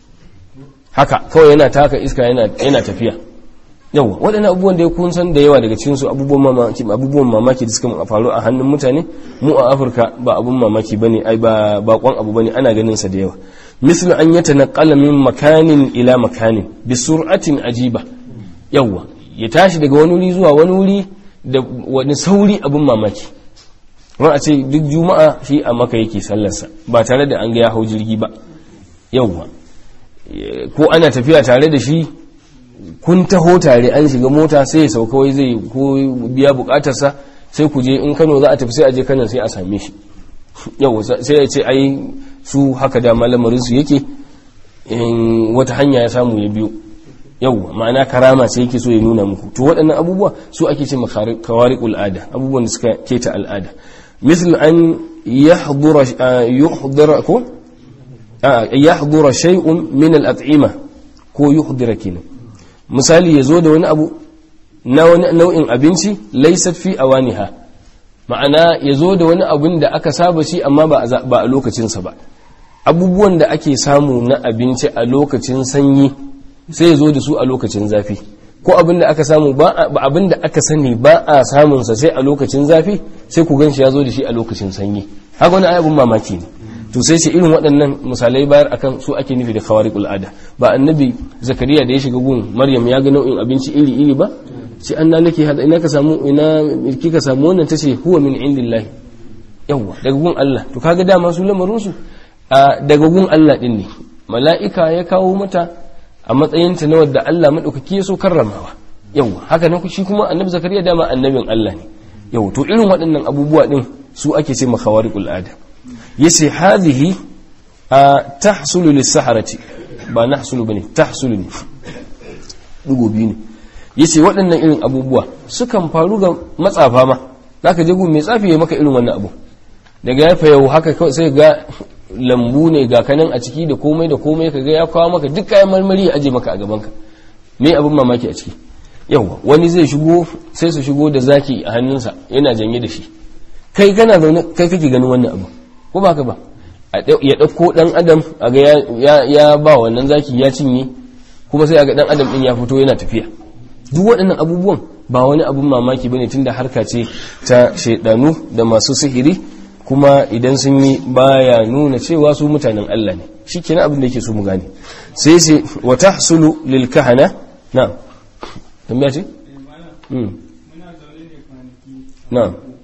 haka kawai yana taka iska yana tafiya yawa waɗannan abubuwan da ya kun san da yawa daga cikin su abubuwan mamaki abubuwan mamaki da suka faru a hannun mutane mu a Afirka ba abun mamaki bane ai ba bakon abu bane ana ganin sa da yawa mislu an yatanaqala min makanin ila makanin bi sur'atin ajiba yawa ya tashi daga wani wuri zuwa wani wuri da wani sauri abun mamaki wani a ce duk juma'a shi a maka yake sallarsa ba tare da an ga ya hau jirgi ba yauwa ko ana tafiya tare da shi kun taho tare an shiga mota sai ya sauka wai zai ko biya bukatarsa sai ku je in Kano za a tafi sai a je Kano sai a same shi yau sai ya ce ai su haka da malamarin su yake in wata hanya ya samu ya biyo yau ma'ana karama sai yake so ya nuna muku to waɗannan abubuwa su ake ce kawariqul ada abubuwan da suka keta al'ada misal an yahdura yuhdira ko yahdura shay'un min al-at'ima ko yuhdira kenan misali yazo da wani abu na wani nau'in abinci laysat fi awaniha ma'ana yazo da wani abun da aka saba shi amma ba a lokacinsa ba abubuwan da ake samu na abinci a lokacin sanyi sai ya zo da su a lokacin zafi ko abin da aka samu ba abin da aka sani ba a samunsa sai a lokacin zafi sai ku gan shi ya zo da shi a lokacin sanyi haka wani ayabin mamaki ne to sai ce irin waɗannan misalai bayar akan su ake nufi da khawariqul ada ba annabi zakariya da ya shiga gun maryam ya ga nau'in abinci iri iri ba sai anna laki hada ina ka samu ina kika samu wannan tace huwa min indillahi yawa daga gun Allah to kaga dama su lamarin su daga gun Allah din ne mala'ika ya kawo mata a matsayinta na wadda Allah maɗaukaki ya so karramawa yau haka nan shi kuma annabi zakariya dama annabin Allah ne yau to irin waɗannan abubuwa ɗin su ake ce makawariqul ada yace hadhihi tahsulu lis-saharati ba nahsulu bane tahsulu ne dugo biyu ne yace waɗannan irin abubuwa sukan faru ga matsafa ma zaka je gun mai tsafi ya maka irin wannan abu daga ya fayau haka kawai sai ga lambu ne ga kanan a ciki da komai da komai ka ga ya kawo maka duk kayan marmari ya aje maka a gaban ka me abin mamaki a ciki yawa wani zai shigo sai su shigo da zaki a hannunsa yana janye da shi kai kana zaune kai kake ganin wannan abu ko ba ka ba ya ɗauko ɗan adam a ga ya ba wannan zaki ya cinye kuma sai a ga ɗan adam ɗin ya fito yana tafiya duk waɗannan abubuwan ba wani abun mamaki bane tunda harka ce ta shaidanu da masu sihiri kuma idan sun yi baya nuna cewa su mutanen Allah ne shi kenan abin da yake so mu gane sai ce wa tahsulu lil kahana na tambaya ce mm muna zaune ne kwanaki na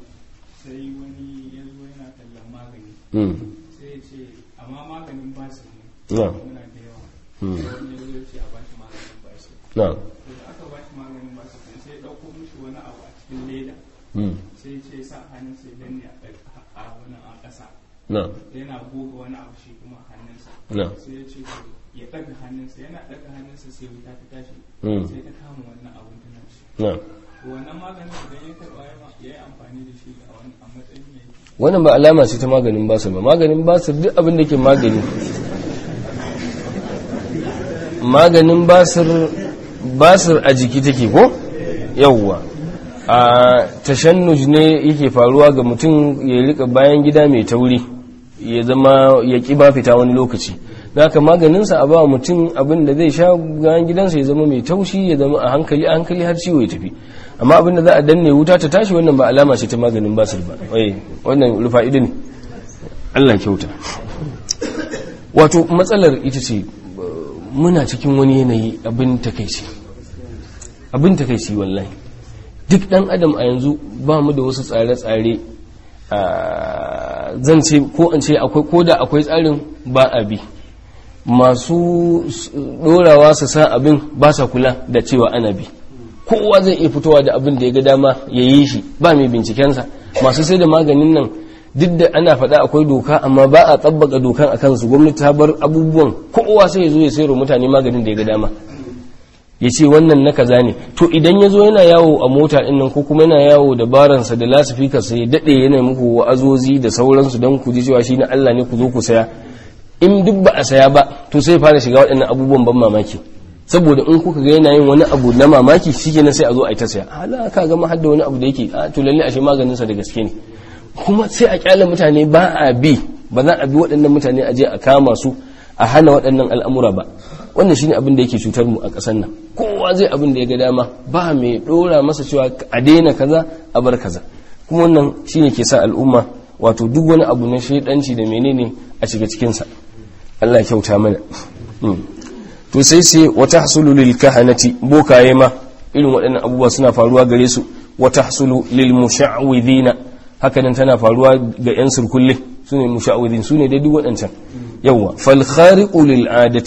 sai wani ya zo yana tallan magani mm sai ya ce amma maganin basir ne na muna da yawa mm sai wani ya zo ya ce a bashi maganin basir na to da aka bashi maganin basir din sai ya dauko mishi wani abu a cikin leda mm sai ya ce sa hannun sai danne a ɗaga a wani a ƙasa na yana goga wani abu shi kuma a hannunsa na sai ya ce to ya ɗaga hannunsa yana ɗaga hannunsa sai wuta ta tashi Mm. sai ta kama wannan abun tana shi na to wannan maganin idan ya karɓa ya ma- ya yi amfani da shi a wani a matsayin mai wannan ba alama ce ta maganin basir ba maganin basir duk abin da ke magani maganin basir basir a jiki take ko yawwa a tashannuj ne yake faruwa ga mutum ya rika bayan gida mai tauri ya zama ya ki ba fita wani lokaci haka maganinsa a ba mutum abin da zai sha bayan gidansa ya zama mai taushi ya zama a hankali a hankali har ciwo ya tafi amma abin da za a danne wuta ta tashi wannan ba alama ce ta maganin basir ba wai wannan rufa'idu ne Allah kyauta wato matsalar ita ce muna cikin wani yanayi abin takaici abin takaici wallahi duk dan adam a yanzu ba mu da wasu tsare-tsare a zan ce ko an ce akwai ko da akwai tsarin ba a bi masu dorawa su sa abin ba sa kula da cewa ana bi kowa zai iya fitowa da abin da ya ga dama ya yi shi ba mai bincikensa masu sai da maganin nan duk da ana faɗa akwai doka amma ba a tsabbaka dokan a kansu gwamnati ta bar abubuwan kowa sai ya zo ya sayarwa mutane maganin da ya ga dama ya ce wannan na kaza ne to idan ya zo yana yawo a mota ɗin nan ko kuma yana yawo da baransa da lasifikarsa ya daɗe yana muku wa'azozi da sauransu don ku ji cewa shi na Allah ne ku zo ku saya in duk ba a saya ba to sai fara shiga waɗannan abubuwan ban mamaki saboda in kuka ga yana yin wani abu na mamaki shikenan sai a zo a yi ta saya hala ka ga mahadda wani abu da yake a to lalle ashe maganin sa da gaske ne kuma sai a kyale mutane ba a bi ba za a bi waɗannan mutane a je a kama su a hana waɗannan al'amura ba wannan shine abin da yake cutar mu a ƙasar nan kowa zai abin da ya ga dama ba mai ɗora masa cewa a daina kaza a bar kaza kuma wannan shine ke sa al'umma wato duk wani abu na shaidanci da menene a shiga cikinsa Allah ya kyauta mana to sai sai wata hasulu lil kahanati bokaye ma irin waɗannan abubuwa suna faruwa gare su wata hasulu lil musha'widina hakanan tana faruwa ga yan surkulle sune musha'widin sune dai duk waɗancan yawa fal khariqu lil adati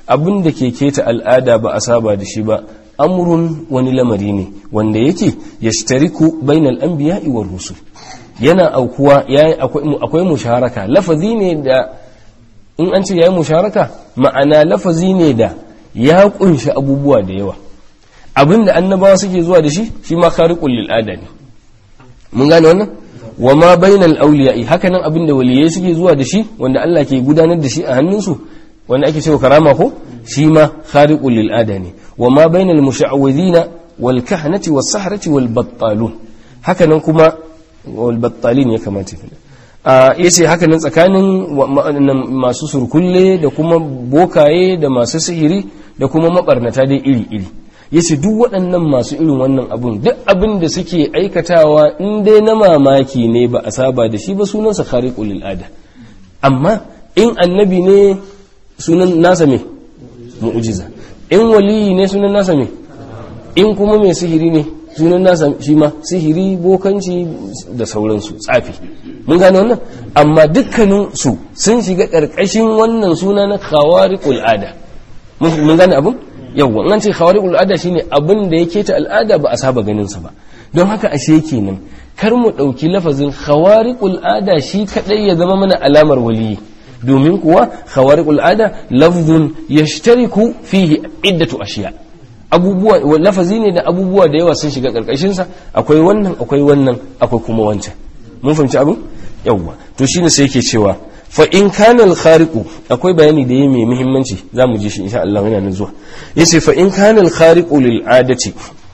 abin da ke keta al'ada ba a saba da shi ba amrun wani lamari ne wanda yake yashtariku bainal anbiya'i war rusul yana aukuwa yayi akwai musharaka lafazi ne da in an ce yayi musharaka ma'ana lafazi ne da ya kunshi abubuwa da yawa abinda annabawa suke zuwa da shi shi ma khariqul lil ada ne mun gane wannan wa ma bainal awliya'i hakanan abinda waliyai suke zuwa da shi wanda Allah ke gudanar da shi a hannunsu wanda ake cewa karama ko shi ma khariqul lil ada ne wa ma bainal musha'widhina wal kahnati was sahrati wal battalun hakanan kuma wal battalin ya kamata ya ce haka nan tsakanin masu surkulle da kuma bokaye da masu sihiri da kuma mabarnata dai iri-iri ya ce duk waɗannan masu irin wannan abun duk abin da suke aikatawa in dai na mamaki ne ba a saba da shi ba sunansa khariqul al'ada amma in annabi ne sunan nasa me mu'jiza in waliyi ne sunan nasa me in kuma mai sihiri ne sunan nasa shi ma sihiri bokanci da sauransu tsafi mun gane wannan amma dukkanin su sun shiga ƙarƙashin wannan suna na khawariqul ada mun gane abin yawwa an ce khawariqul ada shine abin da yake ta al'ada ba a saba ganin sa ba don haka ashe kenan kar mu ɗauki lafazin khawariqul ada shi kadai ya zama mana alamar waliyi domin kuwa khawariqul ada lafzun yashtariku fihi iddatu ashiya abubuwa lafazi ne da abubuwa da yawa sun shiga karkashin sa akwai wannan akwai wannan akwai kuma wancan mun fahimci abin yawwa to shine sai yake cewa fa in kana al khariqu akwai bayani da yayi mai muhimmanci zamu ji shi insha Allah yana nan zuwa yace fa in kana al khariqu lil adati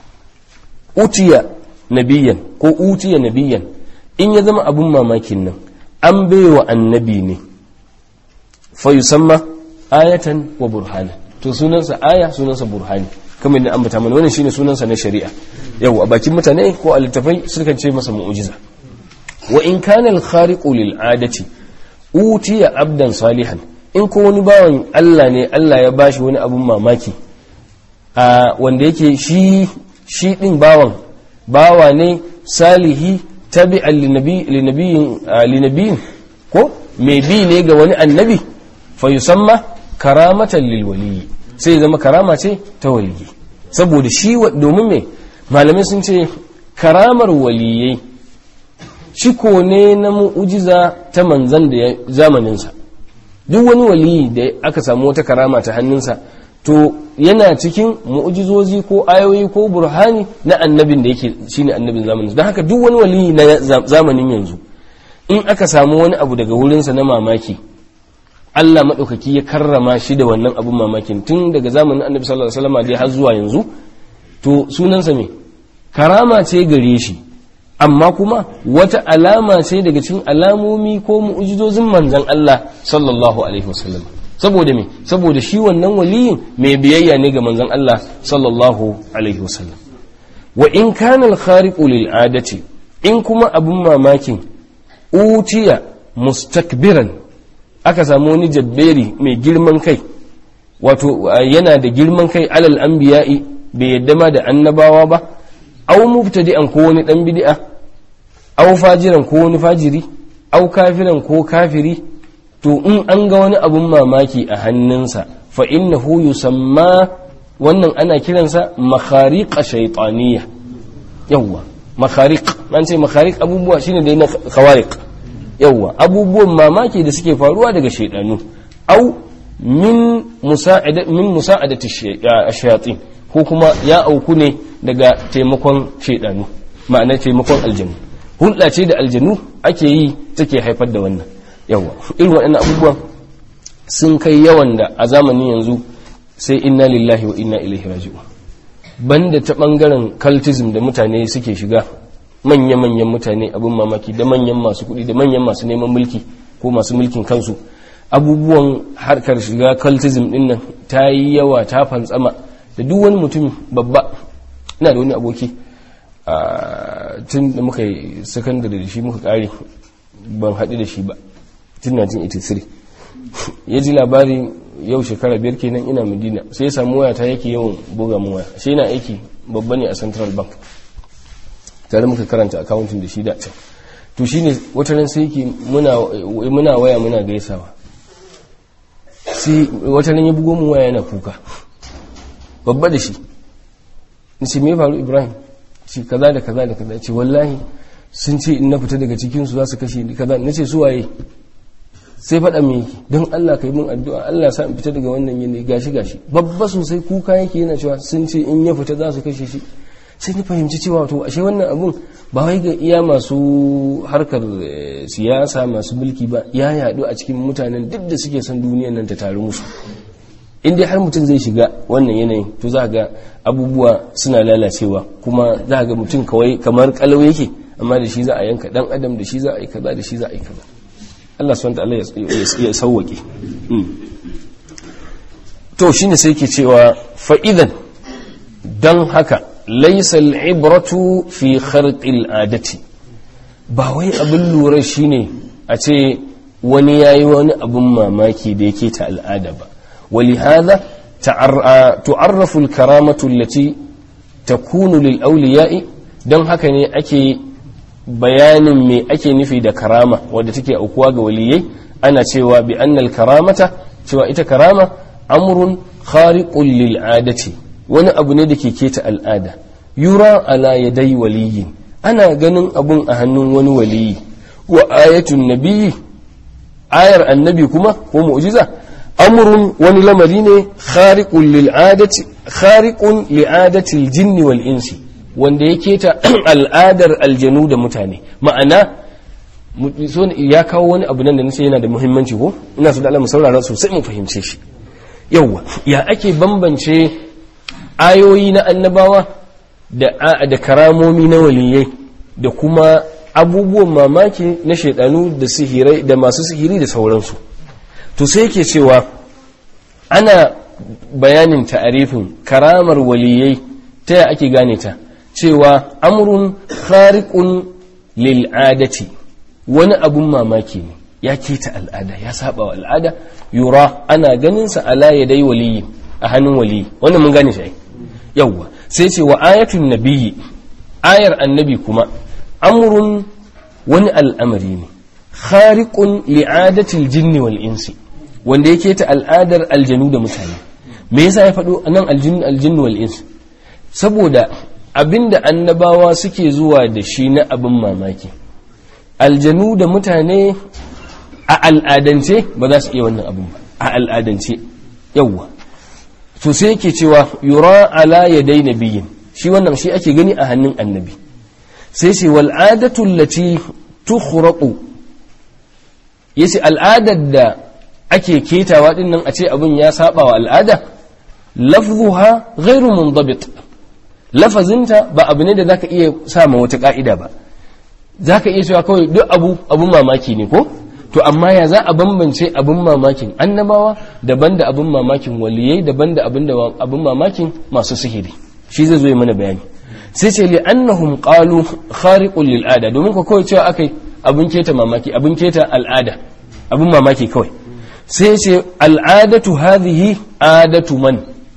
utiya nabiyan ko utiya nabiyan in ya zama abun mamakin nan an baiwa annabi ne fa yusamma ayatan wa burhana to sunansa aya sunansa burhani kamar yadda ambata mana wannan shine sunansa na shari'a yau a bakin mutane ko a littafai sukan ce masa mu'jiza wa in kana al-khariqu lil adati utiya abdan salihan in ko wani bawan Allah ne Allah ya bashi wani abun mamaki a wanda yake shi shi din bawan bawa ne salihi tabi'an linabiyin ko mai bi ne ga wani annabi fa yusamma karamatan lil waliyyi sai zama karama ce ta waliyi saboda shi domin me malamai sun ce karamar waliyai shi ko ne na mu'ujiza ta manzan da zamaninsa duk wani waliyi da aka samu wata karama ta hannunsa to yana cikin mu'ujizozi ko ayoyi ko burhani na annabin da yake shine annabin zamanin don haka duk wani waliyi na zamanin yanzu in aka samu wani abu daga wurinsa na mamaki Allah maɗaukaki ya karrama shi da wannan abun mamakin tun daga zamanin annabi sallallahu alaihi wasallam dai har zuwa yanzu to sunansa me karama ce gare shi amma kuma wata alama ce daga cikin alamomi ko mu'ujizozin manzon Allah sallallahu alaihi wasallam saboda me saboda shi wannan waliyin mai biyayya ne ga manzon Allah sallallahu alaihi wasallam wa in kana al-khariqu lil adati in kuma abun mamakin utiya mustakbiran aka samu wani jabberi mai girman kai wato yana da girman kai alal anbiya'i bai yadda ma da annabawa ba aw mubtadi'an ko wani dan bid'a aw fajiran ko wani fajiri aw kafiran ko kafiri to in an ga wani abun mamaki a hannunsa fa innahu yusamma wannan ana kiransa makhariqa shaytaniyya yawwa makhariq an ce makhariq abubuwa shine dai na khawariq yawwa abubuwan mamaki da suke faruwa daga shaidanu au min musa'ada min musa'adati ash-shayatin ko kuma ya auku ne daga taimakon shaidanu ma'ana taimakon aljanu hulɗa ce da aljanu ake yi take haifar da wannan yawwa irin waɗannan abubuwan sun kai yawan da a zamanin yanzu sai inna lillahi wa inna ilaihi raji'un banda ta bangaren cultism da mutane suke shiga manya-manyan mutane abin mamaki da manyan masu kuɗi da manyan masu neman mulki ko masu mulkin kansu abubuwan harkar shiga cultism din nan ta yi yawa ta fantsama da duk wani mutum babba ina da wani aboki tun da muka yi sakandare da shi muka kare ban haɗu da shi ba tun 1983 ya ji labari yau shekara biyar kenan ina madina sai ya samu wayata yake yawan buga mu waya shi yana aiki babba ne a central bank tare muka karanta akawuntin da shi da can to shine wata ran sai yake muna muna waya muna gaisawa sai wata ran ya bugo mu waya yana kuka babba da shi ni ce me faru ibrahim ce kaza da kaza da kaza ce wallahi sun ce in na fita daga cikin su za su kashe ni kaza nace su waye sai faɗa me yake don Allah ka yi min addu'a Allah sa in fita daga wannan yanayi gashi gashi babba sosai kuka yake yana cewa sun ce in ya fita za su kashe shi sai ni fahimci cewa to ashe wannan abun ba wai ga iya masu harkar siyasa masu mulki ba ya yaɗu a cikin mutanen duk da suke son duniyan nan ta taru musu in dai har mutum zai shiga wannan yanayin to za ga abubuwa suna lalacewa kuma za ga mutum kawai kamar kalau yake amma da shi za a yanka dan adam da shi za a yi kaza da shi za a yi kaza Allah subhanahu wa ta'ala ya sauwake to shine sai ke cewa fa idan dan haka laysa al-ibratu fi kharqil adati ba wai abin lura shine a ce wani yayi wani abin mamaki da yake ta al'ada ba ولهذا تعرف الكرامة التي تكون للأولياء don haka ne ake bayanin me ake nufi da karama wadda take aukuwa ga waliyai ana cewa bi annal karamata cewa ita karama amrun khariqun lil adati wani abu ne da ke keta al'ada yura ala yadai waliyin ana ganin abun a hannun wani waliyi wa ayatun nabiyyi ayar annabi kuma ko mu'jiza amrun wani lamari ne khariqun lil adati khariqun li adati al jinni wal insi wanda ya keta al'adar aljanu da mutane ma'ana ya kawo wani abu nan da nace yana da muhimmanci ko ina so da Allah mu saurara sosai mu fahimce shi yawa ya ake bambance ayoyi na annabawa da da karamomi na waliyai da kuma abubuwan mamaki na shaidanu da sihirai da masu sihiri da sauransu to sai yake cewa ana bayanin ta'arifin karamar waliyai ta ya ake gane ta cewa amrun khariqun lil adati wani abun mamaki ne ya keta al'ada ya saba wa al'ada yura ana ganin sa ala yadai waliyi a hannun waliyi wannan mun gane shi yawwa sai ce wa ayatun nabiyyi ayar annabi kuma amrun wani al'amari ne khariqun li'adatil jinni wal insi wanda yake ta al'adar aljanu da mutane me yasa ya faɗo nan aljin aljin wal ins saboda abinda annabawa suke zuwa da shi na abin mamaki aljanu da mutane a al'adance ba za su iya wannan abin ba a al'adance yawwa to sai yake cewa yura ala yadai nabiyyin shi wannan shi ake gani a hannun annabi sai ce wal adatu allati tukhraqu yace al'adar da ake ketawa din nan a ce abin ya saba wa al'ada lafzuha ghairu mundabit lafazinta ba abu ne da zaka iya sama wata ka'ida ba zaka iya cewa kawai duk abu abun mamaki ne ko to amma ya za a bambance abun mamakin annabawa daban da abun mamakin waliyai daban da abun da abun mamakin masu sihiri shi zai zo yi mana bayani sai ce li annahum qalu khariqul lil ada domin ko kawai cewa akai abun keta mamaki abun keta al'ada abun mamaki kawai sai ce al'adatu hadhihi adatu man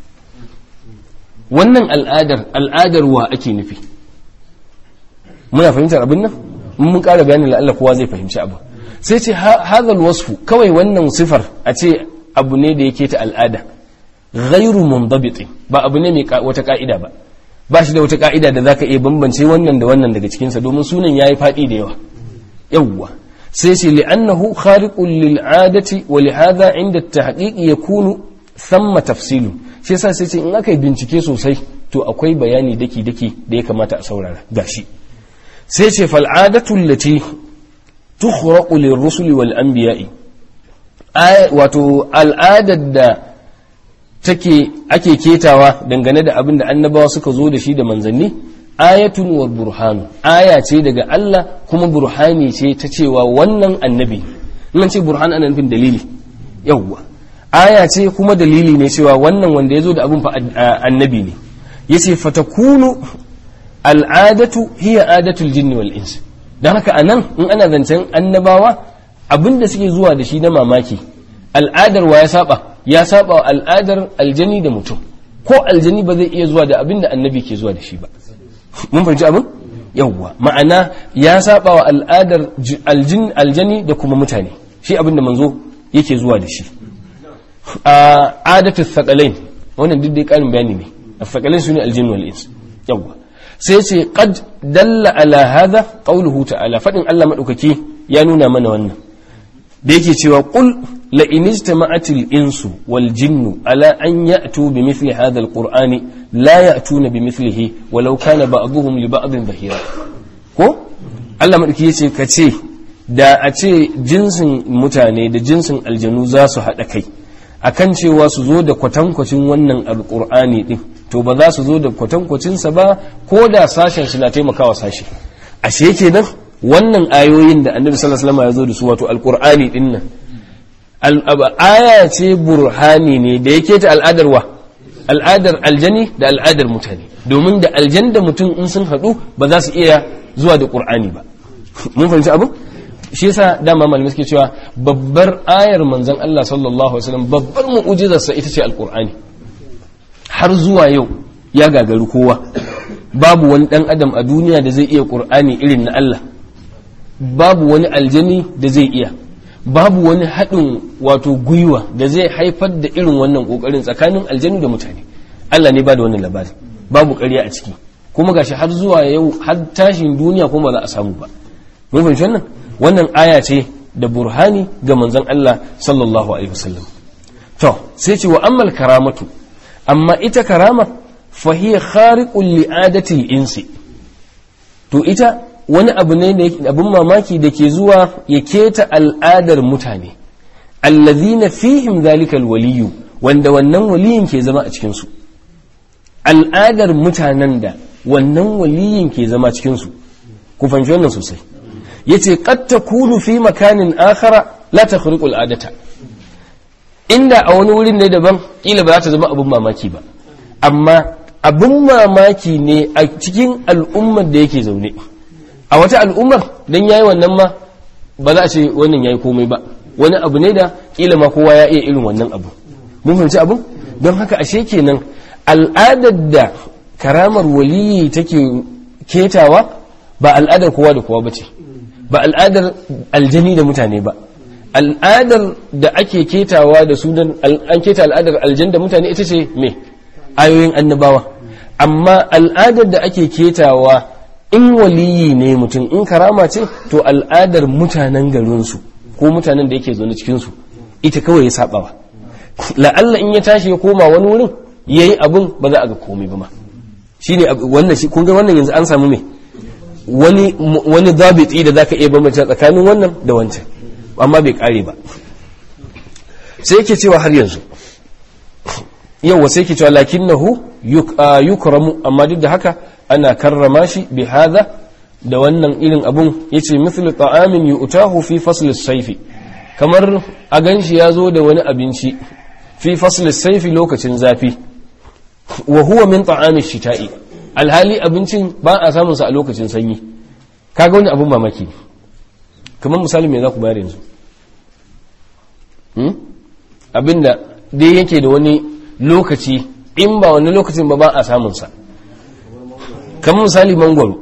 wannan al'adar al'adar wa ake nufi muna fahimtar abin nan mun ƙara bayanin la'alla kowa zai fahimci abu sai ce hadhal wasfu kawai wannan sifar a ce abu ne da yake ta al'ada ghairu mundabit ba abu ne mai wata ka'ida ba ba shi da wata ka'ida da zaka iya bambance wannan da wannan daga cikinsa domin sunan yayi faɗi da yawa yawwa sai ce li'annahu khariqun lil adati wa li hadha inda at-tahqiq yakunu thamma tafsilu shi yasa sai ce in aka yi bincike sosai to akwai bayani daki daki da ya kamata a saurara gashi sai ce fal adatu allati tukhraqu lirrusuli wal anbiya'i wato al'adar da take ake ketawa dangane da abin da annabawa suka zo da shi da manzanni ayatun wa burhanu aya ce daga Allah kuma burhani ce ta cewa wannan annabi nan ce burhan ana nufin dalili yawwa aya ce kuma dalili ne cewa wannan wanda ya zo da abin fa annabi ne yace fatakunu al'adatu hiya adatul jinni wal ins dan haka anan in ana zancen annabawa abinda suke zuwa da shi na mamaki al'adar wa ya saba ya saba wa al'adar aljani da mutum ko aljani ba zai iya zuwa da abinda annabi ke zuwa da shi ba mun fahimci abin yawwa ma'ana ya saba wa al'adar aljani da kuma mutane shi abinda manzo yake zuwa da shi a adatu thaqalain wannan duk dai karin bayani ne thaqalain sune aljin wal ins yawa sai ce qad dalla ala hadha qawluhu ta'ala fadin Allah madaukaki ya nuna mana wannan da yake cewa qul la in ijtama'atil insu wal jinnu ala an ya'tu bi mithli hadha al qur'ani la ya'tuna bi mithlihi walau kana ba'dhuhum li ba'dhin dhahira ko Allah madauki yace ka ce da a ce jinsin mutane da jinsin aljanu za su haɗa kai akan cewa su zo da kwatankwacin wannan alqur'ani din to ba za su zo da kwatankwacinsa ba ko da sashen shi na taimakawa sashe ashe kenan wannan ayoyin da annabi sallallahu alaihi wasallam ya zo da su wato alqur'ani din nan aya ce burhani ne da yake ta al'adar wa al'adar aljani da al'adar mutane domin da aljan da mutum in sun haɗu ba za su iya zuwa da qur'ani ba mun fahimci abu shi yasa dama malamai suke cewa babbar ayar manzon Allah sallallahu alaihi wasallam babbar mu'jizarsa ita ce alqur'ani har zuwa yau ya gagari kowa babu wani dan adam a duniya da zai iya qur'ani irin na Allah babu wani aljani da zai iya babu wani haɗin wato gwiwa da zai haifar da irin wannan ƙoƙarin tsakanin aljanu da mutane Allah ne ba da wannan labari babu ƙarya a ciki kuma gashi har zuwa yau har tashin duniya kuma ba za a samu ba mun fahimci wannan wannan aya ce da burhani ga manzon Allah sallallahu alaihi wasallam to sai ce wa ammal karamatu amma ita karama fa hiya khariqul li'adati insi to ita wani abu ne da abin mamaki da ke zuwa ya keta al'adar mutane allazina fihim zalikal waliyu wanda wannan waliyin ke zama a cikinsu al'adar mutanen da wannan waliyin ke zama cikinsu ku fahimci wannan sosai yace qad takunu fi makanin akhara la takhriqu al'adata inda a wani wurin ne daban kila ba za ta zama abin mamaki ba amma abin mamaki ne a cikin al'ummar da yake zaune a wata al'ummar don yayi wannan ma ba za a ce wannan yayi komai ba wani abu ne da kila ma kowa ya iya irin wannan abu mun fahimci abu don haka ashe kenan al'adar da karamar waliyi take ketawa ba al'adar kowa da kowa bace ba al'adar aljani da mutane ba al'adar da ake ketawa da su an keta al'adar aljan da mutane ita ce me ayoyin annabawa amma al'adar da ake ketawa in waliyi ne mutum in karama ce to al'adar mutanen garinsu ko mutanen da yake zaune cikinsu ita kawai ya sabawa la'alla in ya tashi ya koma wani wurin ya yi abin ba za a ga komai ba ma shi ne wannan shi kunga wannan yanzu an samu me wani wani zabiti da zaka iya bambance tsakanin wannan da wancan amma bai kare ba sai yake cewa har yanzu yau sai yake cewa lakinnahu yukramu amma duk da haka ana karrama shi bi hadha da wannan irin abun yace mithlu ta'amin yu'tahu fi fasl as-sayfi kamar a ganshi yazo da wani abinci fi fasl as-sayfi lokacin zafi wa huwa min ta'ami shita'i alhali abincin ba a samun sa a lokacin sanyi kaga wani abun mamaki kamar misali me za ku bayar yanzu hmm? abinda dai yake da wani lokaci in ba wani lokacin ba ba a samun sa kamar misali mangwaro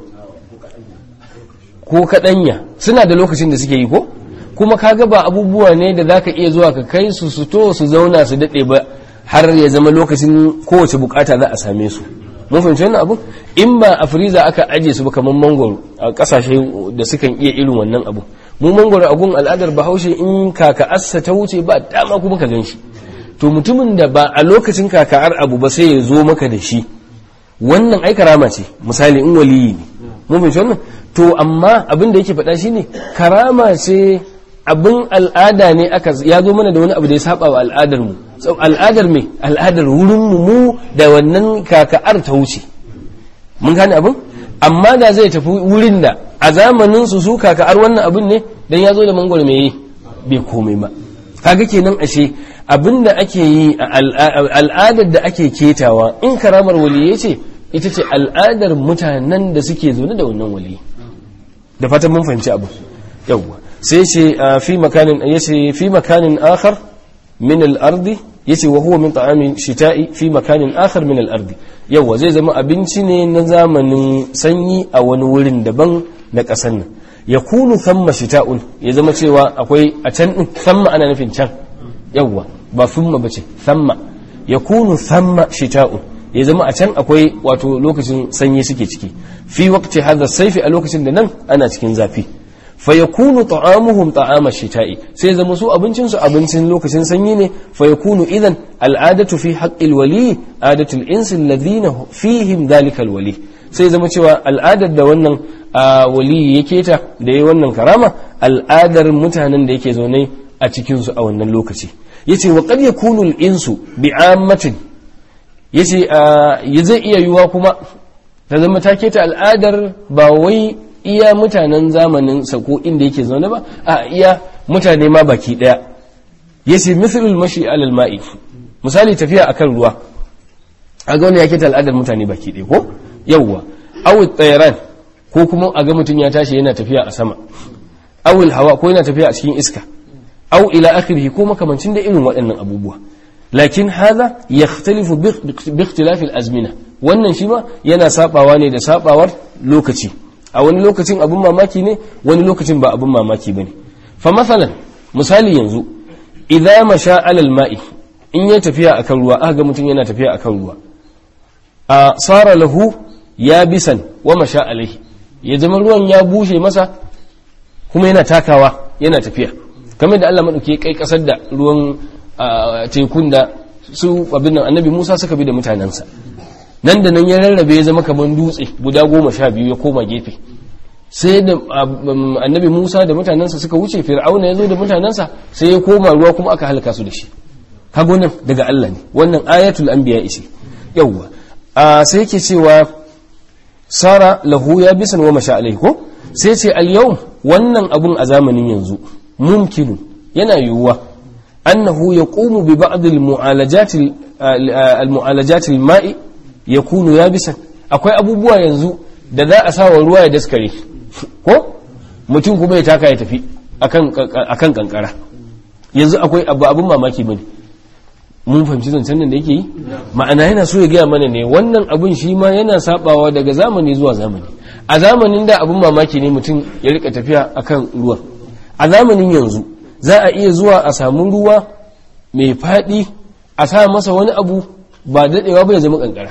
ko kaɗanya suna da lokacin da suke yi ko kuma kaga ba abubuwa ne da zaka iya zuwa ka kai su su to su zauna su daɗe ba har ya zama lokacin kowace bukata za a same su mun fahimci wannan abu in ba a firiza aka aje su ba kamar mangwaro a kasashe da sukan iya irin wannan abu mu mangwaro a gun al'adar bahaushe in kaka assa ta wuce ba dama kuma ka gan shi to mutumin da ba a lokacin kaka'ar abu ba sai ya zo maka da shi wannan ai karama ce misali in waliyi ne mun fahimci wannan to amma abin da yake faɗa shine karama ce abin al'ada ne aka ya zo mana da wani abu da ya saba wa al'adar mu al'adar me al'adar wurin mu mu da wannan kaka'ar ta wuce mun gane abin amma da zai tafi wurin da a zamanin su su kaka'ar wannan abin ne dan ya zo da mangwaro me bai komai ba kaga kenan ashe abin da ake yi a al'adar da ake ketawa in karamar waliyai ce ita ce al'adar mutanen da suke zaune da wannan waliyi da fatan mun fahimci abu yawwa sai ce fi makanin yace fi makanin akhar min al-ardi yace wa huwa min ta'amin shita'i fi makanin akhar min al-ardi yawwa zai zama abinci ne na zamanin sanyi a wani wurin daban na kasan nan yakunu thamma shita'un ya zama cewa akwai a can din thamma ana nufin can yawwa ba thumma bace thamma yakunu thamma shita'un ya zama a can akwai wato lokacin sanyi suke ciki fi waqti hadha saifi a lokacin da nan ana cikin zafi fa yakunu ta'amuhum ta'ama shita'i sai zama su abincin su abincin lokacin sanyi ne fa yakunu idan al'adatu fi haqqil wali adatu al-ins alladhina fihim dhalika al-wali sai zama cewa al'adar da wannan wali yake ta da yayi wannan karama al'adar mutanen da yake zaune a cikin su a wannan lokaci yace wa qad yakunu al-insu bi'ammatin yace ya zai iya yiwa kuma ta zama ta keta al'adar ba wai iya mutanen zamanin sa ko inda yake zaune ba a iya mutane ma baki daya yace mithlul mashi alal ma'i misali tafiya akan ruwa a ga wani ya keta al'adar mutane baki daya ko yawwa aw tsayaran ko kuma a ga mutum ya tashi yana tafiya a sama awil hawa ko yana tafiya a cikin iska aw ila akhirih ko makamancin da irin waɗannan abubuwa lakin hadha yakhtalifu bi ikhtilafi al-azmina wannan shi ma yana sabawa ne da sabawar lokaci a wani lokacin abun mamaki ne wani lokacin ba abun mamaki bane fa masalan misali yanzu idza masha alal ma'i in ya tafiya akan ruwa aka ga mutum yana tafiya akan ruwa a sara lahu yabisan wa masha alaihi ya zama ruwan ya bushe masa kuma yana takawa yana tafiya kamar da Allah madauki kai kasar da ruwan tekun da su abin nan annabi Musa suka bi da mutanensa nan da nan ya rarrabe ya zama kamar dutse guda goma sha biyu ya koma gefe sai da annabi Musa da mutanensa suka wuce fir'auna ya zo da mutanensa sai ya koma ruwa kuma aka halaka su da shi kago nan daga Allah ne wannan ayatul anbiya isi yawwa sai yake cewa sara lahu ya bisan wa masha alaihi ko sai ce al yau wannan abun a zamanin yanzu mumkinu yana yiwuwa annahu yaqumu bi ba'd al mu'alajat al mu'alajat al ma'i yakunu yabisan akwai abubuwa yanzu da za a sawa ruwa ya daskare ko mutum kuma ya taka ya tafi akan akan kankara yanzu akwai abu abun mamaki bane mun fahimci zancen nan da yake yi ma'ana yana so ya gaya mana ne wannan abun shi ma yana sabawa daga zamani zuwa zamani a zamanin da abun mamaki ne mutum ya rika tafiya akan ruwan a zamanin yanzu za a iya zuwa a samu ruwa mai faɗi a sa masa wani abu ba daɗewa ba ya zama kankara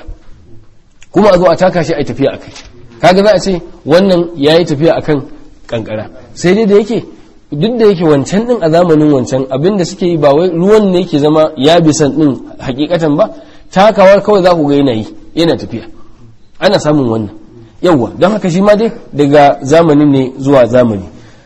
kuma a zo a taka shi a tafiya akai kaga za a ce wannan ya yi tafiya akan kankara sai dai da yake duk da yake wancan din a zamanin wancan abin da suke yi ba wai ruwan ne ke zama ya bisan din hakikatan ba takawar kawai za ku ga yana yi yana tafiya ana samun wannan yawwa don haka shi ma dai daga zamanin ne zuwa zamani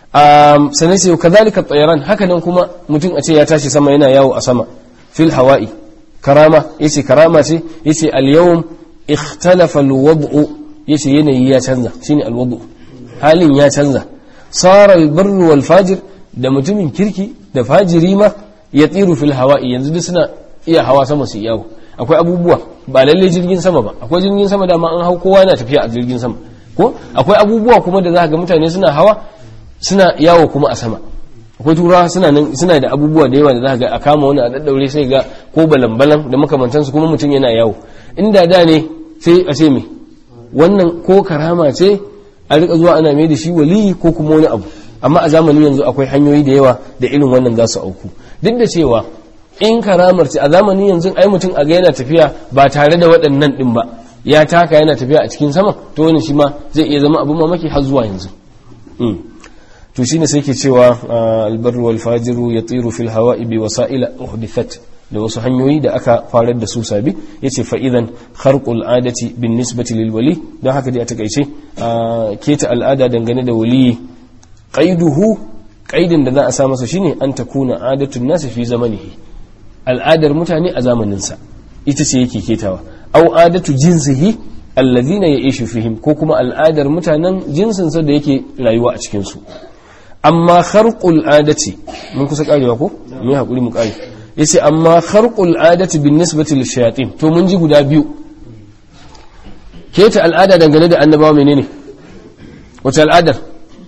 sannan sai kazalika tsayaran haka nan kuma mutum a ce ya tashi sama yana yawo a sama fil hawa'i karama yace karama ce yace al yawm ikhtalafa al wad'u yace yanayi ya canza shine al wad'u halin ya canza صار البر والفاجر da mutumin kirki da fajiri ma ya tsiru fil hawa'i yanzu duk suna iya hawa sama su yawo akwai abubuwa ba lalle jirgin sama ba akwai jirgin sama da ma an hau kowa yana tafiya a jirgin sama ko akwai abubuwa kuma da za ga mutane suna hawa suna yawo kuma a sama akwai turawa suna nan suna da abubuwa da yawa da za ga a kama wani a daddaure sai ga ko balan-balan da makamantansu kuma mutum yana yawo inda da ne sai a ce me wannan ko karama ce a rika zuwa ana mai da shi waliyi ko kuma wani abu amma a zamanin yanzu akwai hanyoyi da yawa da irin wannan za su auku duk da cewa in karamar ce a zamanin yanzu ai mutum a ga yana tafiya ba tare da waɗannan ɗin ba ya taka yana tafiya a cikin sama to wani shi ma zai iya zama abin mamaki har zuwa yanzu to shine sai ke cewa albarru wal fajiru yatiru fil hawa'i bi wasa'ila uhdithat da wasu hanyoyi da aka farar da su sabi ya ce fa'idan harkul adati bin nisbati lil wali don haka dai a takaice keta al'ada dangane da wali ƙaiduhu ƙaidin da za a sa masa shine an ta kuna adatun nasa fi zamanihi al'adar mutane a zamaninsa ita ce yake ketawa au adatu jinsihi allazina ya ishu fihim ko kuma al'adar mutanen jinsinsa da yake rayuwa a cikinsu amma harkul adati mun kusa karewa ko mu yi haƙuri mu kare yace amma kharqul adati bin nisbati lil shayatin to mun ji guda biyu keta al'ada dangane da annabawa menene wace al'adar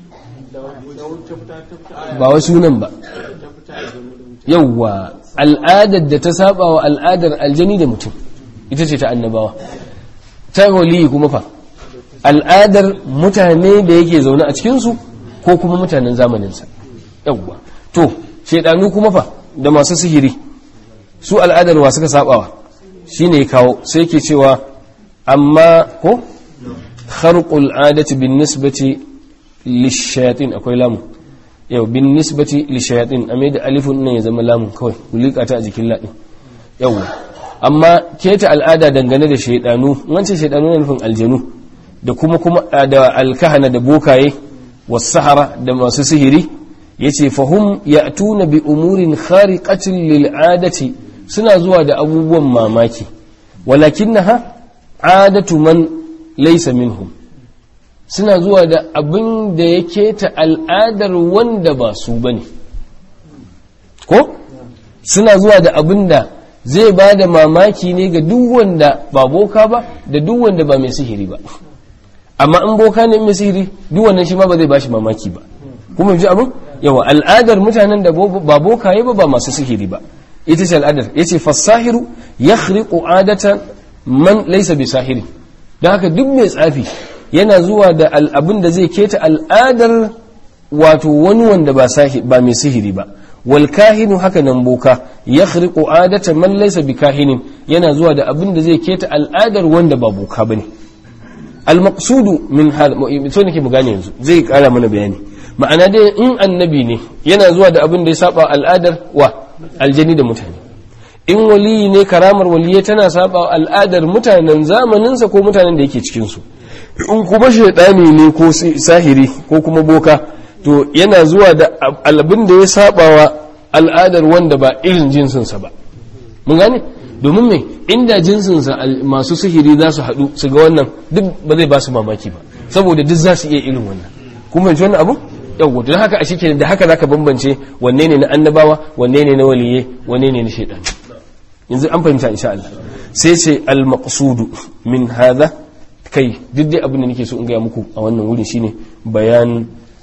ba wai sunan ba yawwa al'adar da ta saba wa al'adar aljani da mutum ita ce ta annabawa ta waliyi kuma fa al'adar mutane da yake zaune a cikinsu ko kuma mutanen zamaninsa yawwa to shaidanu kuma fa da masu sihiri su al'adar wa suka sabawa shine ya kawo sai ke cewa amma ko kharqul adati bin nisbati lishayatin akwai lamu yau bin nisbati lishayatin a da alifun nan ya zama lamun kawai kulika ta a jikin ladin yau amma keta al'ada dangane da shaidanu wancan shaidanu na nufin aljanu da kuma kuma da alkahana da bokaye was-sahara da masu sihiri yace fahum ya'tuna bi umurin khariqatin lil adati suna zuwa da abubuwan mamaki walakinnaha adatu man laysa minhum suna zuwa da abin da ya keta al'adar wanda ba su bane ko suna zuwa da abin da zai ba da mamaki ne ga duk wanda ba boka ba da duk wanda ba mai sihiri ba amma in boka ne mai sihiri duk wannan shi ma ba zai ba shi mamaki ba kuma ji abin yawa al'adar mutanen da ba bokaye ba ba masu sihiri ba ita ce al'adar ya ce fasahiru ya khriqu adatan man laisa bi sahiri don haka duk mai tsafi yana zuwa da abin da zai keta al'adar wato wani wanda ba mai sihiri ba wal kahinu haka nan boka ya khriqu adatan man laisa bi kahinin yana zuwa da abin da zai keta al'adar wanda ba boka bane al maqsudu min hal so nake mu gane yanzu zai kara mana bayani ma'ana dai in annabi ne yana zuwa da abin da ya saba al'adar wa aljani da mutane in waliyi ne karamar waliyai tana saba al'adar mutanen zamaninsa ko mutanen da yake cikinsu in kuma shaidani ne ko sahiri ko kuma boka to yana zuwa da abin da ya saba wa al'adar wanda ba irin jinsinsa ba mun gane domin me inda jinsinsa masu sihiri za su haɗu su ga wannan duk ba zai ba su mamaki ba saboda duk za su iya irin wannan kuma ji wannan abu yau don haka a shi da haka zaka bambance wanne ne na annabawa wanne ne na waliye wanne ne na shaidan yanzu an fahimta insha Allah sai ce al maqsudu min hadha kai duk dai abin da nake so in gaya muku a wannan wurin shine bayan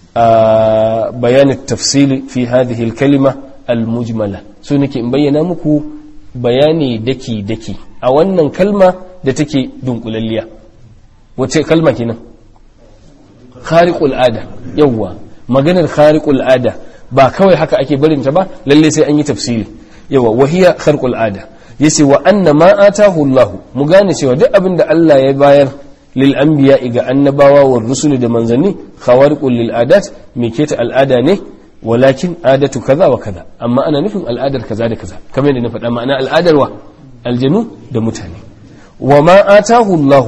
bayan tafsili fi hadhihi al kalima al mujmala so nake in bayyana muku bayani daki daki a wannan kalma da take dunkulalliya wace kalma kenan khariqul ada yawwa maganar khariqul ada ba kawai haka ake barin ta ba lalle sai an yi tafsiri yawa wahiya kharqul ada yace wa anna ma atahu Allah mu gane cewa duk abin da Allah ya bayar lil anbiya ga annabawa wa rusul da manzanni khawariqul lil adat me keta al'ada ne walakin adatu kaza wa kaza amma ana nufin al'adar kaza da kaza kamar yadda na faɗa ma'ana al'adar wa aljanu da mutane wa ma atahu Allah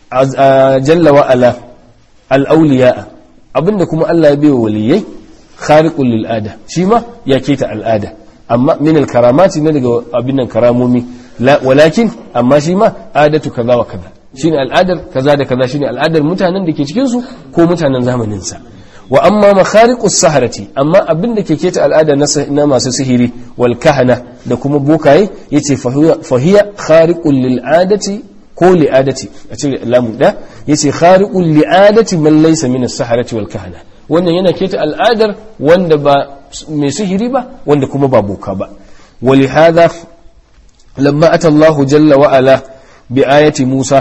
jalla wa ala al-awliya abinda kuma Allah ya baiwa waliyai khariqul lil ada shi ma ya keta al'ada amma min al karamati ne daga abin nan karamomi walakin amma shi ma adatu kaza wa kaza shine al'adar kaza da kaza shine al'adar mutanen da ke cikin su ko mutanen zamanin sa wa amma makhariqus saharati amma abin da ke keta al'ada na masu sihiri wal kahana da kuma bokaye yace fahiya khariqul lil adati ko li'adati a cire lamun da yace khariqul li'adati man laysa min as-saharati wal kahana wannan yana keta al'adar wanda ba mai sihiri ba wanda kuma ba boka ba ولهذا لما أتى الله جل وعلا بآية موسى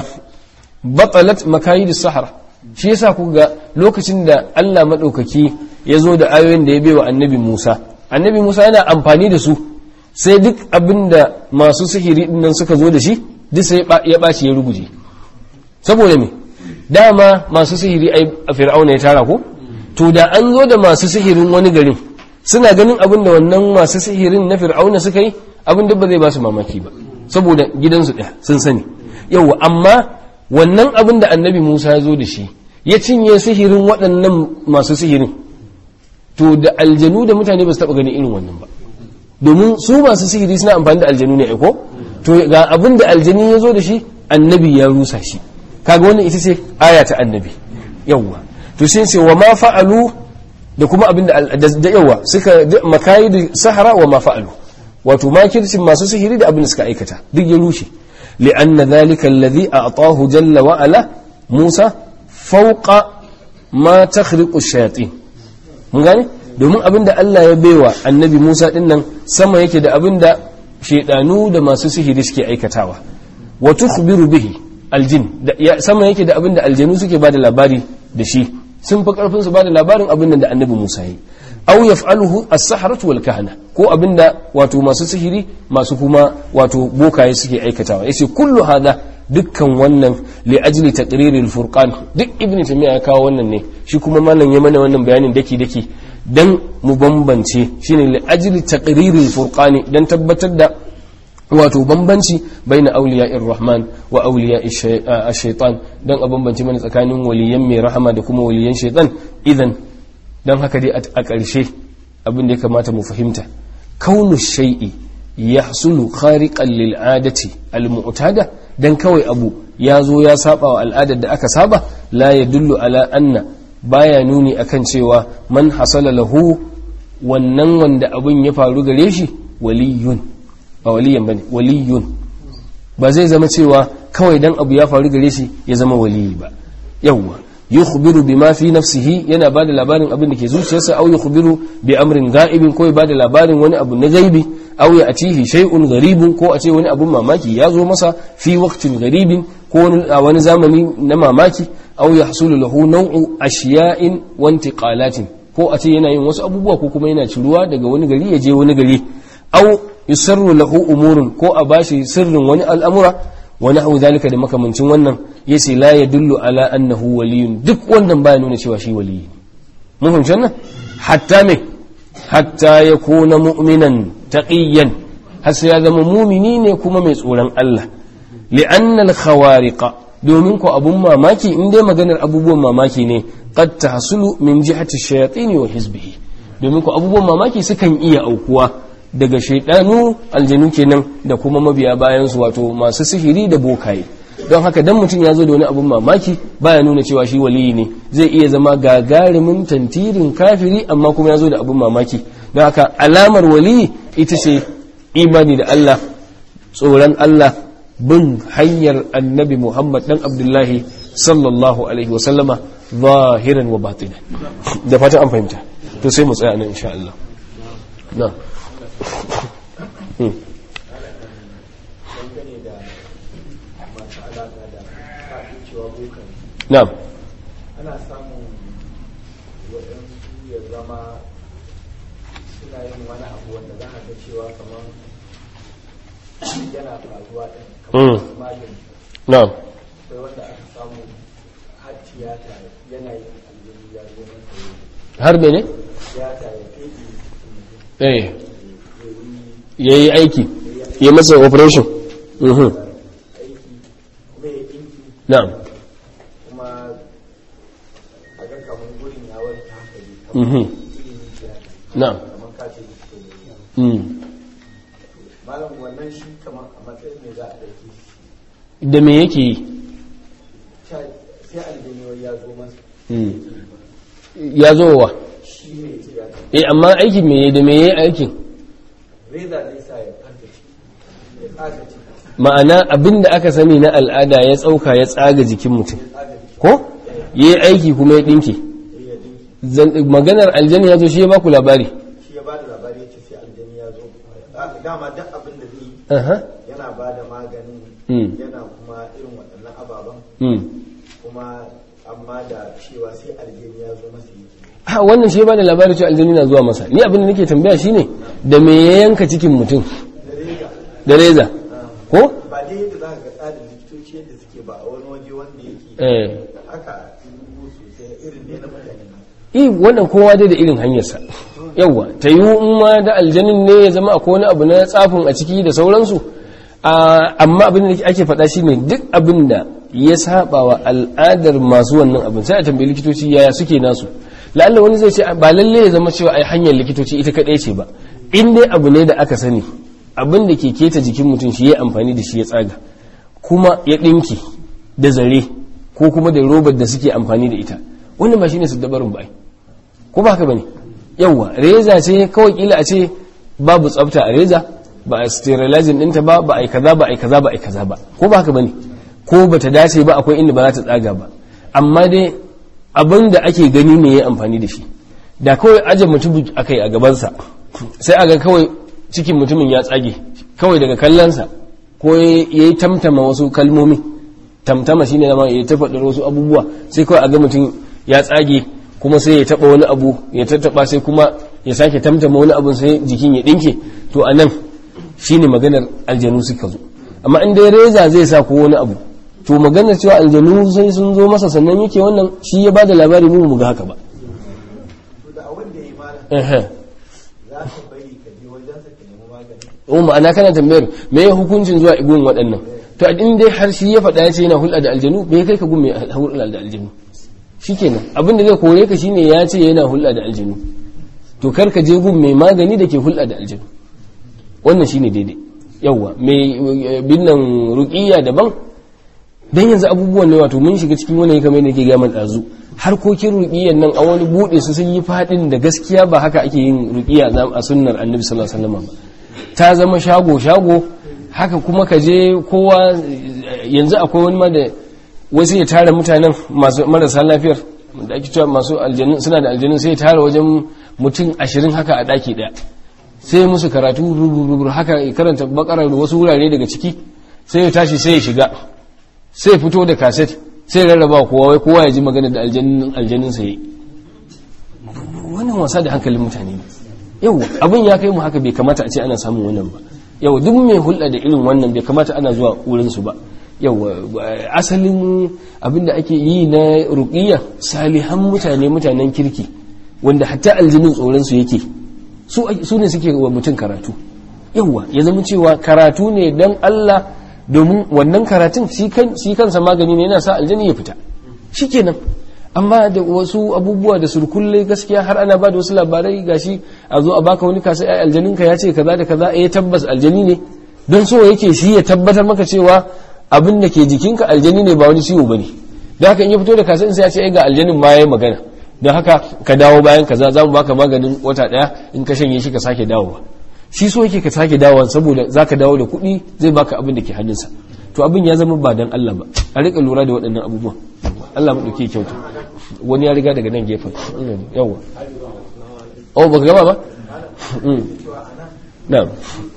بطلت مكايد السحرة shi yasa ku ga lokacin da Allah maɗaukaki ya zo da ayoyin da ya bewa annabi Musa annabi Musa yana amfani da su sai duk abin da masu sihiri dinnan suka zo da shi duk sai ya ɓaci ya ruguje saboda me dama masu sihiri a fir'auna ya tara ko to da an zo da masu sihirin wani garin suna ganin abin da wannan masu sihirin na fir'auna suka yi abin duk ba zai ba su mamaki ba saboda gidansu ɗaya sun sani yau amma wannan abin da annabi musa ya zo da shi ya cinye sihirin waɗannan masu sihirin to da aljanu da mutane ba su taɓa ganin irin wannan ba domin su masu sihiri suna amfani da aljanu ne ko to ga abin da aljani ya zo da shi annabi ya rusa shi kaga wannan ita ce aya ta annabi yawwa to sai ce wa ma fa'alu da kuma abin da yawa suka makayi da sahara wa ma fa'alu wato makircin masu sihiri da abin da suka aikata duk ya rushe li'anna dhalika alladhi a'tahu jalla wa ala Musa fawqa ma takhriqu shayatin mun gane domin abin da Allah ya baiwa annabi Musa din nan sama yake da abin da shedanu da masu sihiri suke aikatawa wa tukhbiru bihi aljin sama yake da abin da aljanu suke bada labari da shi sun fi karfin su bada labarin abin da annabi Musa yi aw yaf'aluhu as-sahratu wal kahana ko abinda wato masu sihiri masu kuma wato bokaye suke aikatawa yace kullu hada dukkan wannan li ajli taqriril furqan duk ibnu tamiya ya kawo wannan ne shi kuma malam ya mana wannan bayanin daki daki dan mu bambance shine li ajli taqriril furqani dan tabbatar da wato bambanci baina auliya'ir rahman wa auliya'i shaitan dan a bambance mana tsakanin waliyan mai rahama da kuma waliyan shaitan idan dan haka dai a ƙarshe abin da ya kamata mu fahimta kaunu shay'i yahsulu khariqan lil adati al mu'tada dan kawai abu ya zo ya saba wa al'adar da aka saba la yadullu ala anna baya nuni akan cewa man hasala lahu wannan wanda abin ya faru gare shi waliyun ba waliyan bane waliyun ba zai zama cewa kawai dan abu ya faru gare shi ya zama waliyi ba yawwa yukhbiru bima fi nafsihi yana bada labarin abin da ke zuciyarsa aw yukhbiru bi amrin ga'ibin ko ya bada labarin wani abu na gaibi aw ya atihi shay'un gharibun ko a ce wani abun mamaki ya zo masa fi waqtin gharibin ko a wani zamani na mamaki aw yahsulu lahu naw'u ashiya'in wa intiqalatin ko a ce yana yin wasu abubuwa ko kuma yana ciruwa daga wani gari ya je wani gari aw yusarru lahu umurun ko a bashi sirrin wani al'amura wa nahwu zalika da makamancin wannan yace la yadullu ala annahu waliyun duk wannan baya nuna cewa shi waliyi mun fahimci wannan hatta me hatta yakuna mu'minan taqiyan har sai ya zama mumini ne kuma mai tsoron Allah li'anna al-khawariqa domin ko abun mamaki in dai maganar abubuwan mamaki ne qad tahsulu min jihati shayatin wa hizbihi domin ko abubuwan mamaki sukan iya aukuwa daga shaidanu aljanu kenan da kuma mabiya bayan su wato masu sihiri da bokaye don haka dan mutum ya zo da wani abun mamaki baya nuna cewa shi waliyi ne zai iya zama gagarumin tantirin kafiri amma kuma ya zo da abun mamaki don haka alamar waliyi ita ce imani da Allah tsoron Allah bin hanyar annabi Muhammad dan Abdullahi sallallahu alaihi wa sallama zahiran wa batinan da fatan an fahimta to sai mu tsaya nan insha Allah na na'am ana samun waɗansu ya zama suna yin wani abu wanda za a ga cewa kamar yana faruwa ɗin kamar magani na'am sai wanda aka samu har tiyata yana yin aljini ya zo masa har mene tiyata ya feɗe eh ya yi yayi aiki ya masa operation mhm aiki kuma ya ɗinki na'am kuma a ga kamar gurin ya warke haka ne kamar mhm ilimin tiyata na'am kamar kace likita ne mm malam wannan shi kamar a matsayin ne za a ɗauke shi da me yake yi sai aljini ya zo masa Mm. ya zo wa shi ne tiyata eh amma aikin me da me yayi aikin reza zai sa ya fanta ciki ya tsaga ciki ma'ana abinda aka sani na al'ada ya tsauka ya tsaga jikin mutum tsaga ciki ko yayi aiki kuma ya dinke sai ya dinki Zan- maganar aljanna ya zo shi ya baku labari shi ya bada labari ya ce sai aljani ya zo Ah, dama duk abin da zai yi aha yana ba da maganin Mm. yana kuma irin waɗannan ababen mm. kuma amma da cewa sai aljani ya zo masa yake ha wannan shi ya bada labari cewa aljanna na zuwa masa ni abin da nake tambaya shine da me ya yanka cikin mutum da reza da reza ko ba dai yadda za ka ga tsarin likitoci yadda suke ba a wani waje wanda yake eh haka dubu sosai irin ne na mutane eh wannan kowa dai da irin hanyarsa yawwa ta yi in ma da aljanin ne ya zama akwai wani abu na tsafin a ciki da sauransu Ah, amma abin da ake faɗa shine duk abin da ya saba wa al'adar masu wannan abin sai a tambayi likitoci yaya suke nasu la'alla wani zai ce ba lalle ya zama cewa ai hanyar likitoci ita kaɗai ce ba in dai abu ne da aka sani abin da ke keta jikin mutum shi ya amfani da shi ya tsaga kuma ya ɗinki da zare ko kuma da robar da suke amfani da ita wannan ba shine su dabarin ba ai ko ba haka bane yawwa reza ce kawai kila a ce babu tsafta a reza ba a sterilizing ɗinta ba ba a yi kaza ba a yi kaza ba a yi kaza ba ko ba haka bane ko ba ta dace ba akwai inda ba za ta tsaga ba amma dai abin da ake gani ne ya amfani da shi da kawai aje mutum aka yi a gabansa sai aga kawai cikin mutumin ya tsage kawai daga kallonsa ko ya yi tamtama wasu kalmomi tamtama shine zama ya ta faɗar wasu abubuwa sai kawai a ga mutum ya tsage kuma sai ya taɓa wani abu ya tattaɓa sai kuma ya sake tamtama wani abin sai jikin ya dinke to a nan shine maganar aljanu suka zo amma in dai reza zai sa ko wani abu to maganar cewa aljanu sai sun zo masa sannan yake wannan shi ya bada labari mu mu ga haka ba to da abin da ya yi malam Ehe. za ka bari ka je wajensa ka nemi magani o ma'ana kana tambayar me ya hukuncin zuwa igun waɗannan to a in dai har shi ya faɗa ya ce yana hulɗa da aljanu me kai ka gun mai hulɗa da aljanu shikenan abin da zai kore ka shine ya ce yana hulɗa da aljanu to kar ka je gun mai magani da ke hulɗa da aljanu wannan shine daidai yawwa mai binnan ruqiyya daban dan yanzu abubuwan ne wato mun shiga cikin wani kamar yadda ke ga man dazu harkokin ruqiyyan nan a wani bude su sun yi fadin da gaskiya ba haka ake yin ruqiyya a sunnar annabi sallallahu alaihi wasallam ba ta zama shago shago haka kuma ka je kowa yanzu akwai wani ma da wasu ya tara mutanen masu marasa lafiyar da ake cewa masu aljanun suna da aljanun sai ya tara wajen mutum ashirin haka a daki daya sai musu karatu rubur haka ya karanta bakarar da wasu wurare daga ciki sai ya tashi sai ya shiga sai ya fito da kaset sai ya rarraba kowa wai kowa ya ji magana da aljanin sa yi wannan wasa da hankalin mutane ne yau abin ya kai mu haka bai kamata a ce ana samun wannan ba yau duk mai hulɗa da irin wannan bai kamata ana zuwa wurin su ba yau asalin abin da ake yi na ruqiyya salihan mutane mutanen kirki wanda hatta aljinin tsoron su yake su ne suke wa mutum karatu yawwa ya zama cewa karatu ne don Allah domin wannan karatun shi kansa magani ne yana sa aljani ya fita shikenan amma da wasu abubuwa da surkulle gaskiya har ana ba da wasu labarai gashi a zo a baka wani kasa ai aljaninka ya ce kaza da kaza eh tabbas aljani ne don so yake shi ya tabbatar maka cewa abin da ke jikinka aljani ne ba wani ciwo bane don haka in ya fito da kasa sai ya ce ai ga aljanin ma yayi magana don haka ka dawo bayan kaza za mu baka maganin wata daya in ka shanye shi ka sake dawowa shi so yake ka sake dawowa saboda za ka dawo da kuɗi zai baka abin da ke hannunsa to abin ya zama ba dan Allah ba a rika lura da waɗannan abubuwan Allah mu ɗauke kyautu wani ya riga daga nan gefen yawa oh baka gaba ba na'am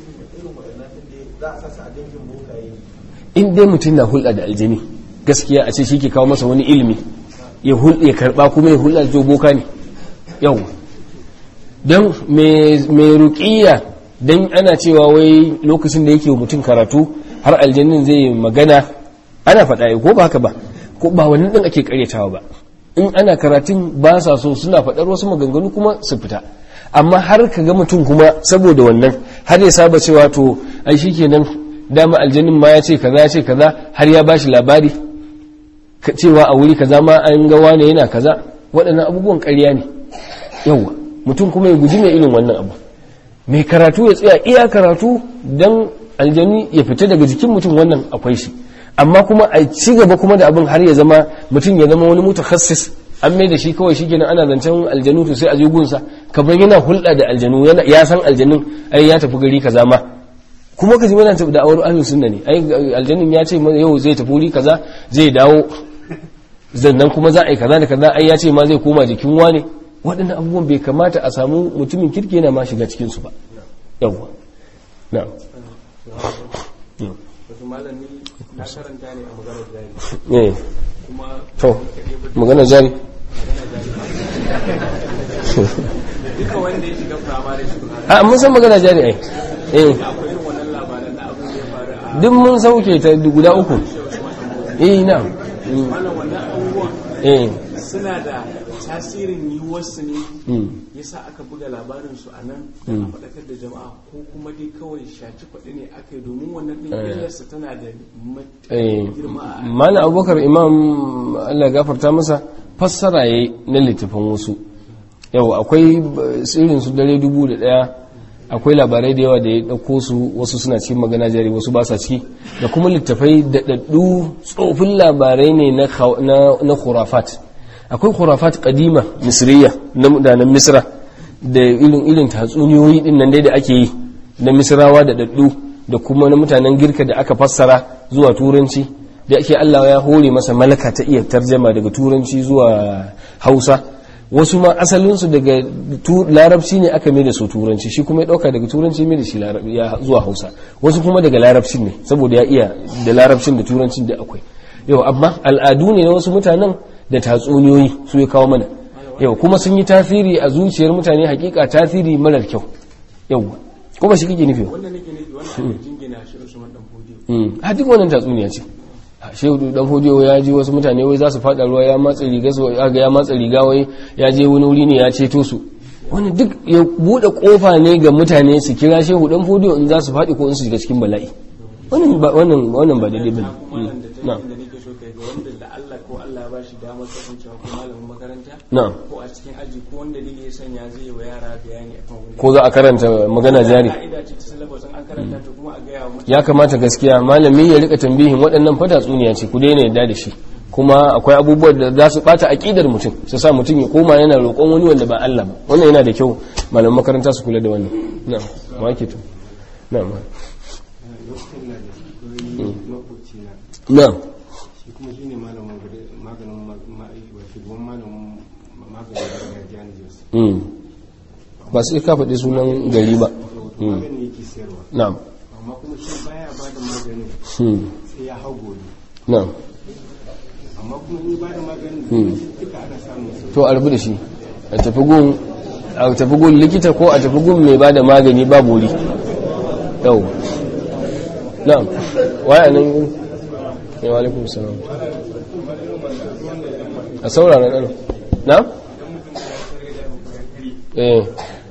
in dai mutum na hulɗa da aljini gaskiya a ce shi ke kawo masa wani ilimi ya ya karba kuma ya hulɗa da boka ne yau don mai ruƙiya don ana cewa wai lokacin da yake mutum karatu har aljannin zai magana ana faɗa ko ba haka ba ko ba wannan ɗin ake karyatawa ba in ana karatun ba sa so suna faɗar wasu maganganu kuma su fita amma har ka ga mutum kuma saboda wannan har ya saba cewa to ai shikenan dama aljannin ma ya ce kaza ya ce kaza har ya bashi labari cewa a wuri kaza ma an ga wane yana kaza waɗannan abubuwan ƙarya ne yawa mutum kuma ya guji mai irin wannan abu mai karatu ya tsaya iya karatu don aljani ya fita daga jikin mutum wannan akwai shi amma kuma a ci gaba kuma da abin har ya zama mutum ya zama wani mutakassis an mai da shi kawai shi kenan ana zancen aljanu to sai a je gunsa kamar yana hulɗa da aljanu ya san aljanun ai ya tafi gari kaza ma kuma ka ji mana da awar ahlus sunna ne ai aljannin ya ce yau zai tafi wuri kaza zai dawo zannan kuma za a yi kaza da kaza ai ya ce ma zai koma jikin wane waɗannan abubuwan bai kamata a samu mutumin kirki yana ma shiga cikin su ba yawwa na wasu malami na karanta ne a maganar jari eh kuma to magana jari duka wanda ya shiga firamare school a mun san magana jari ai eh akwai irin wannan labaran na abin da ya faru a duk mun sauke ta guda uku eh na malam wannan abubuwan eh suna da tasirin yiwuwarsu ne mm. yasa aka buga labarin su a nan don a faɗakar da jama'a ko kuma dai kawai shaci faɗi ne aka yi domin wannan ɗin illarsa tana da eh matuƙar girma a malam abubakar imam allah ya gafarta masa fassara yayi na littafin wasu yau akwai tsirin su dare dubu da daya akwai labarai da yawa da ya ɗauko su wasu suna cikin magana jari wasu ba sa ciki da kuma littafai daɗaɗɗu tsofin labarai ne na khaw- na na khurafat akwai khurafat kadima misriya na mutanen misra da irin irin tatsuniyoyi din nan dai da ake yi na misrawa da daɗaɗɗu da kuma na mutanen girka da aka fassara zuwa turanci da ake Allah ya hore masa malaka ta iya tarjama daga turanci zuwa hausa wasu ma asalinsu daga tu- larabci ne aka mai da su turanci shi kuma ya ɗauka daga turanci mai da shi larab- ya zuwa hausa wasu kuma daga larabcin ne saboda ya iya da larabcin da turancin da akwai yau amma al'adu ne na wasu mutanen da tatsuniyoyi su ya kawo mana yau kuma sun yi tasiri a zuciyar mutane hakika tasiri marar kyau yau kuma shi kake nufi wannan nake nufi wannan ake jingina shi Usman dan Fodiyo Mm. a duk wannan tatsuniya ce shehu dan hodiyo ya ji wasu mutane wai za su fada ruwa ya matsa riga su ga ya matsa riga wai ya je wani wuri ne ya ceto su wani duk ya bude kofa ne ga mutane su kira shehu dan hodiyo in za su fadi ko in su shiga cikin bala'i wannan ba wannan wannan ba daidai bane wannan da na'am ta da nake so kai ga wanda da Allah ko Allah ya bashi damar kasancewa ko malamin makaranta na'am ko a cikin aji ko wanda dalili ya sanya zai yi wa yara bayani akan wani ko za a karanta magana jari ka'ida ce ta syllabus in an karanta to kuma a gaya wa mutane ya kamata gaskiya malami ya rika tambihin waɗannan fata tsuniya ce ku daina yadda da shi kuma akwai abubuwan da za su bata aqidar mutum su sa mutum ya koma yana roƙon wani wanda ba Allah ba wannan yana da kyau malaman makaranta su kula da wannan na'am wa ke to na'am lokacin na da wani makoci na na'am shi kuma shine malamin gari- maganin ma- ma- wa shugaban malamin ma- maganin gargajiya na jos mm ba sai ka faɗi sunan gari ba to maganin yake sayarwa na'am amma kuma shi baya ba da maganin mm sai ya hau gobe na'am amma kuma ni ba da maganin Hmm. duka ana samun su to a rubu da shi a tafi gun a tafi gun likita ko a tafi gun mai bada magani ba bori yau na'am waya nan gun ya wa alaikum salam a saurara nan na'am eh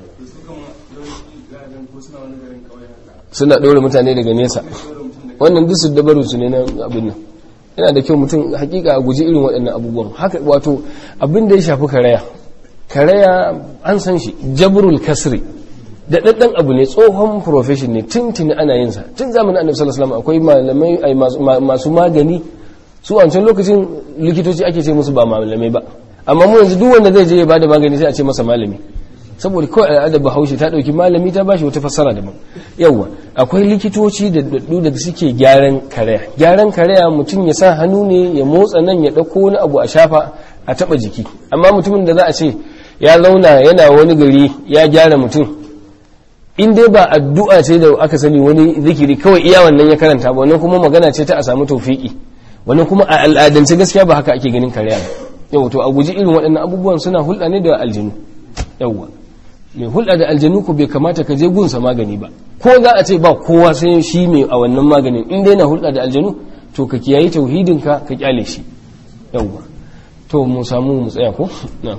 suna ɗora mutane daga nesa wannan duk su dabaru su ne na abin nan yana da kyau mutum hakika a guji irin waɗannan abubuwan haka wato abin da ya shafi karaya karaya an san shi jabrul kasri da daddan abu ne tsohon profession ne tuntuni ana yin sa tun zamanin annabi sallallahu alaihi wasallam akwai malamai ai masu- ma- masu magani su a wancan lokacin likitoci ake ce musu ba malamai ba amma mu yanzu duk wanda zai je ya bada magani sai a ce masa malami saboda kawai al'adar bahaushe ta dauki malami ta bashi wata fassara daban yawwa akwai likitoci da daddu da suke gyaran karaya gyaran karaya mutum ya sa hannu ne ya motsa nan ya dauko wani abu a shafa a taba jiki amma mutumin da za a ce ya zauna yana wani gari ya gyara mutum in dai ba addu'a ce da aka sani wani zikiri kawai iya wannan ya karanta ba wannan kuma magana ce ta a samu tawfiki wannan kuma a al'adance gaskiya ba haka ake ganin karya ba yau to a guji irin waɗannan abubuwan suna hulɗa ne da aljinu yawwa mai hulɗa da aljanu ko bai kamata ka je gunsa magani ba ko za a ce ba kowa sai shi mai a wannan maganin in dai na hulɗa da aljanu to ka kiyayi tauhidinka ka kyale shi yawwa to mu samu mu tsaya ko na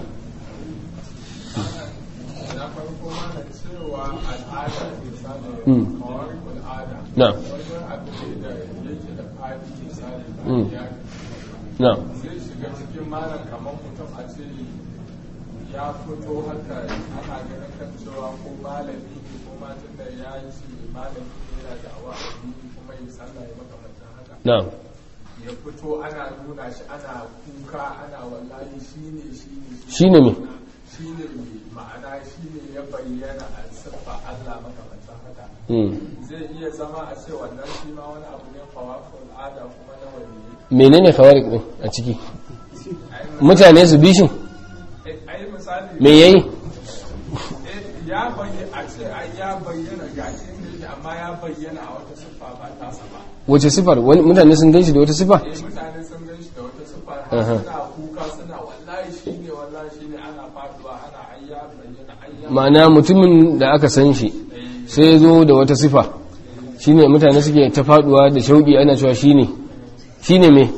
na farko mana cewa al'ada misali Mm. kawai al'ada na wajen abin da yake da fadi misali Mm. ya na zai shiga cikin malam kamar mutum a ce ya fito haka ana ganin kan cewa ko malami ne ko matan da ya yi shi malami ne yana da awa addini kuma yi sallah ya makamantan haka na ya fito ana nuna shi ana kuka ana wallahi shi ne shi ne shi ne me shi ne ma'ana shi ne ya bayyana a siffa Allah makamantan haka Mm. zai iya zama a ce wannan shi ma wani abu ne fawafin al'ada kuma na wani menene fawarik din a ciki mutane su bishin a yi misali me yayi eh, ya bayyana a ce ai ya bayyana ga inda yake amma ya bayyana a wata siffa ba tasa ba wace sifar wani mutane sun ganshi da wata sifa eh mutane sun gan shi da wata siffa Aha. har suna kuka suna wallahi shi ne wallahi shi ne ana faduwa ana ai ya bayyana ai ya ma'ana mutumin da aka san shi sai ya zo da wata sifa shine mutane suke ta faduwa da shauki ana cewa shine shine me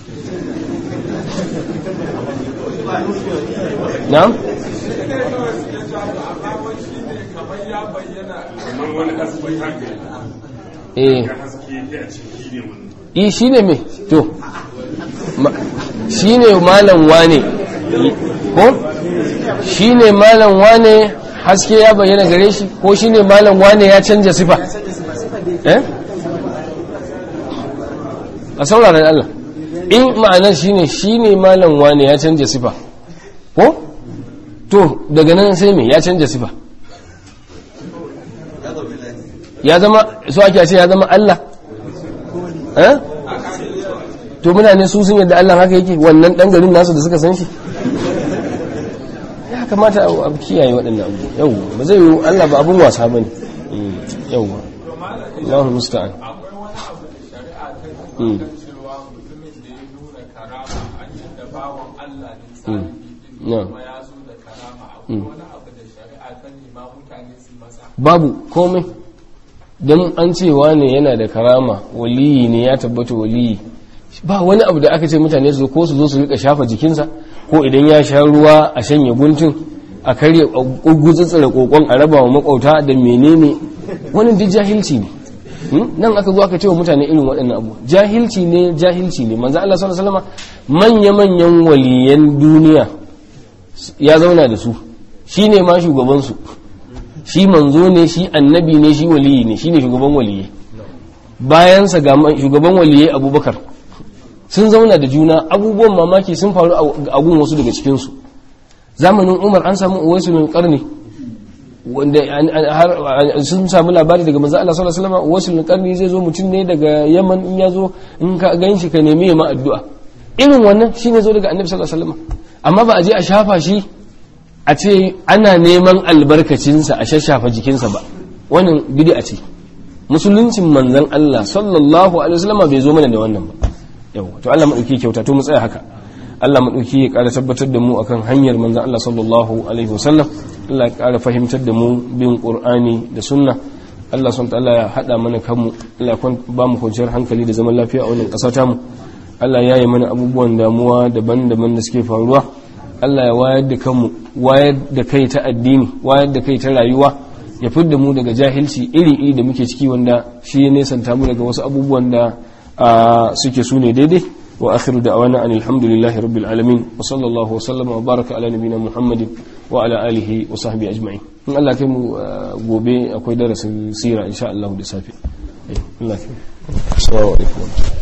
na'am kamar ya bayyana eh eh shine me to ma- shine malam wane ko shine malam wane haske ya bayyana gare shi ko shine malam wane ya canja sifa eh a sauraron Allah in ma'anar shine shine malam wane ya canja sifa ko to daga nan sai me ya canja sifa ya zama so ake ce ya zama Allah eh to mutane su sun yadda Allah haka yake wannan dan garin nasu da suka san shi ya kamata a kiyaye waɗannan abu yau ba zai yi Allah ba abun wasa bane yau Allahu musta'an akwai wani abu da shari'a ta Mm. yi kan cewa mutumin da ya nuna karama an yi da bawan Allah ne salihi din Yeah. kuma ya zo da wani abu da shari'a ta nema mutane su masa babu komai don an cewa ne yana da karama waliyi ne ya tabbata waliyi ba wani abu da aka ce mutane su zo ko su zo su rika shafa jikinsa ko idan ya sha ruwa a shanye guntun a karya gugutsitsira kokon a raba wa makauta da menene wani duk jahilci ne Hmm? nan aka zo aka ce wa mutane irin waɗannan abu jahilci ne jahilci ne manzo Allah sallallahu alaihi wasallam manya-manyan waliyan duniya ya zauna da su shine ma shugaban su shi manzo ne shi annabi ne shi waliyi ne shine shugaban waliyai bayansa ga ma- shugaban waliyai abubakar sun zauna da juna abubuwan mamaki sun faru a gun wasu daga cikinsu zamanin umar an samu uwaisul karni wanda an- an- har- an- sun samu labari daga manzo Allah sallallahu alaihi wasallam uwaisul karni zai zo mutum ne daga yaman in ya zo in ka gan shi ka nemi ya ma addu'a irin wannan shine zo daga annabi sallallahu alaihi wasallam amma ba a je a shafa shi a ce ana neman albarkacinsa a shashafa jikinsa ba wannan bid'a ce musuluncin manzon Allah sallallahu alaihi wasallam bai zo mana da wannan ba yau to Allah madauki kyauta to mu tsaya haka Allah madauki ya ƙara tabbatar da mu akan hanyar manzon Allah sallallahu alaihi wasallam Allah ya ƙara fahimtar da mu bin Qur'ani da sunna Allah subhanahu ta'ala ya hada mana kanmu Allah ya kwan- ba mu kwanciyar hankali da zaman lafiya a wannan ƙasa tamu Allah ya yi mana abubuwan damuwa daban-daban da suke faruwa Allah ya wayar da kanmu wayar da kai ta addini wayar da kai ta rayuwa ya fidda mu daga jahilci iri-iri da muke ciki wanda shi ya nesanta mu daga wasu abubuwan da ah, suke su ne daidai wa akhiru da'wana anil hamdulillahi rabbil alamin wa sallallahu wa sallama wa baraka ala nabina muhammadin wa ala alihi wa sahbihi ajma'in in Allah kai mu ah, gobe akwai darasin sira insha Allah da safe Eh, Allah kai mu. assalamu alaikum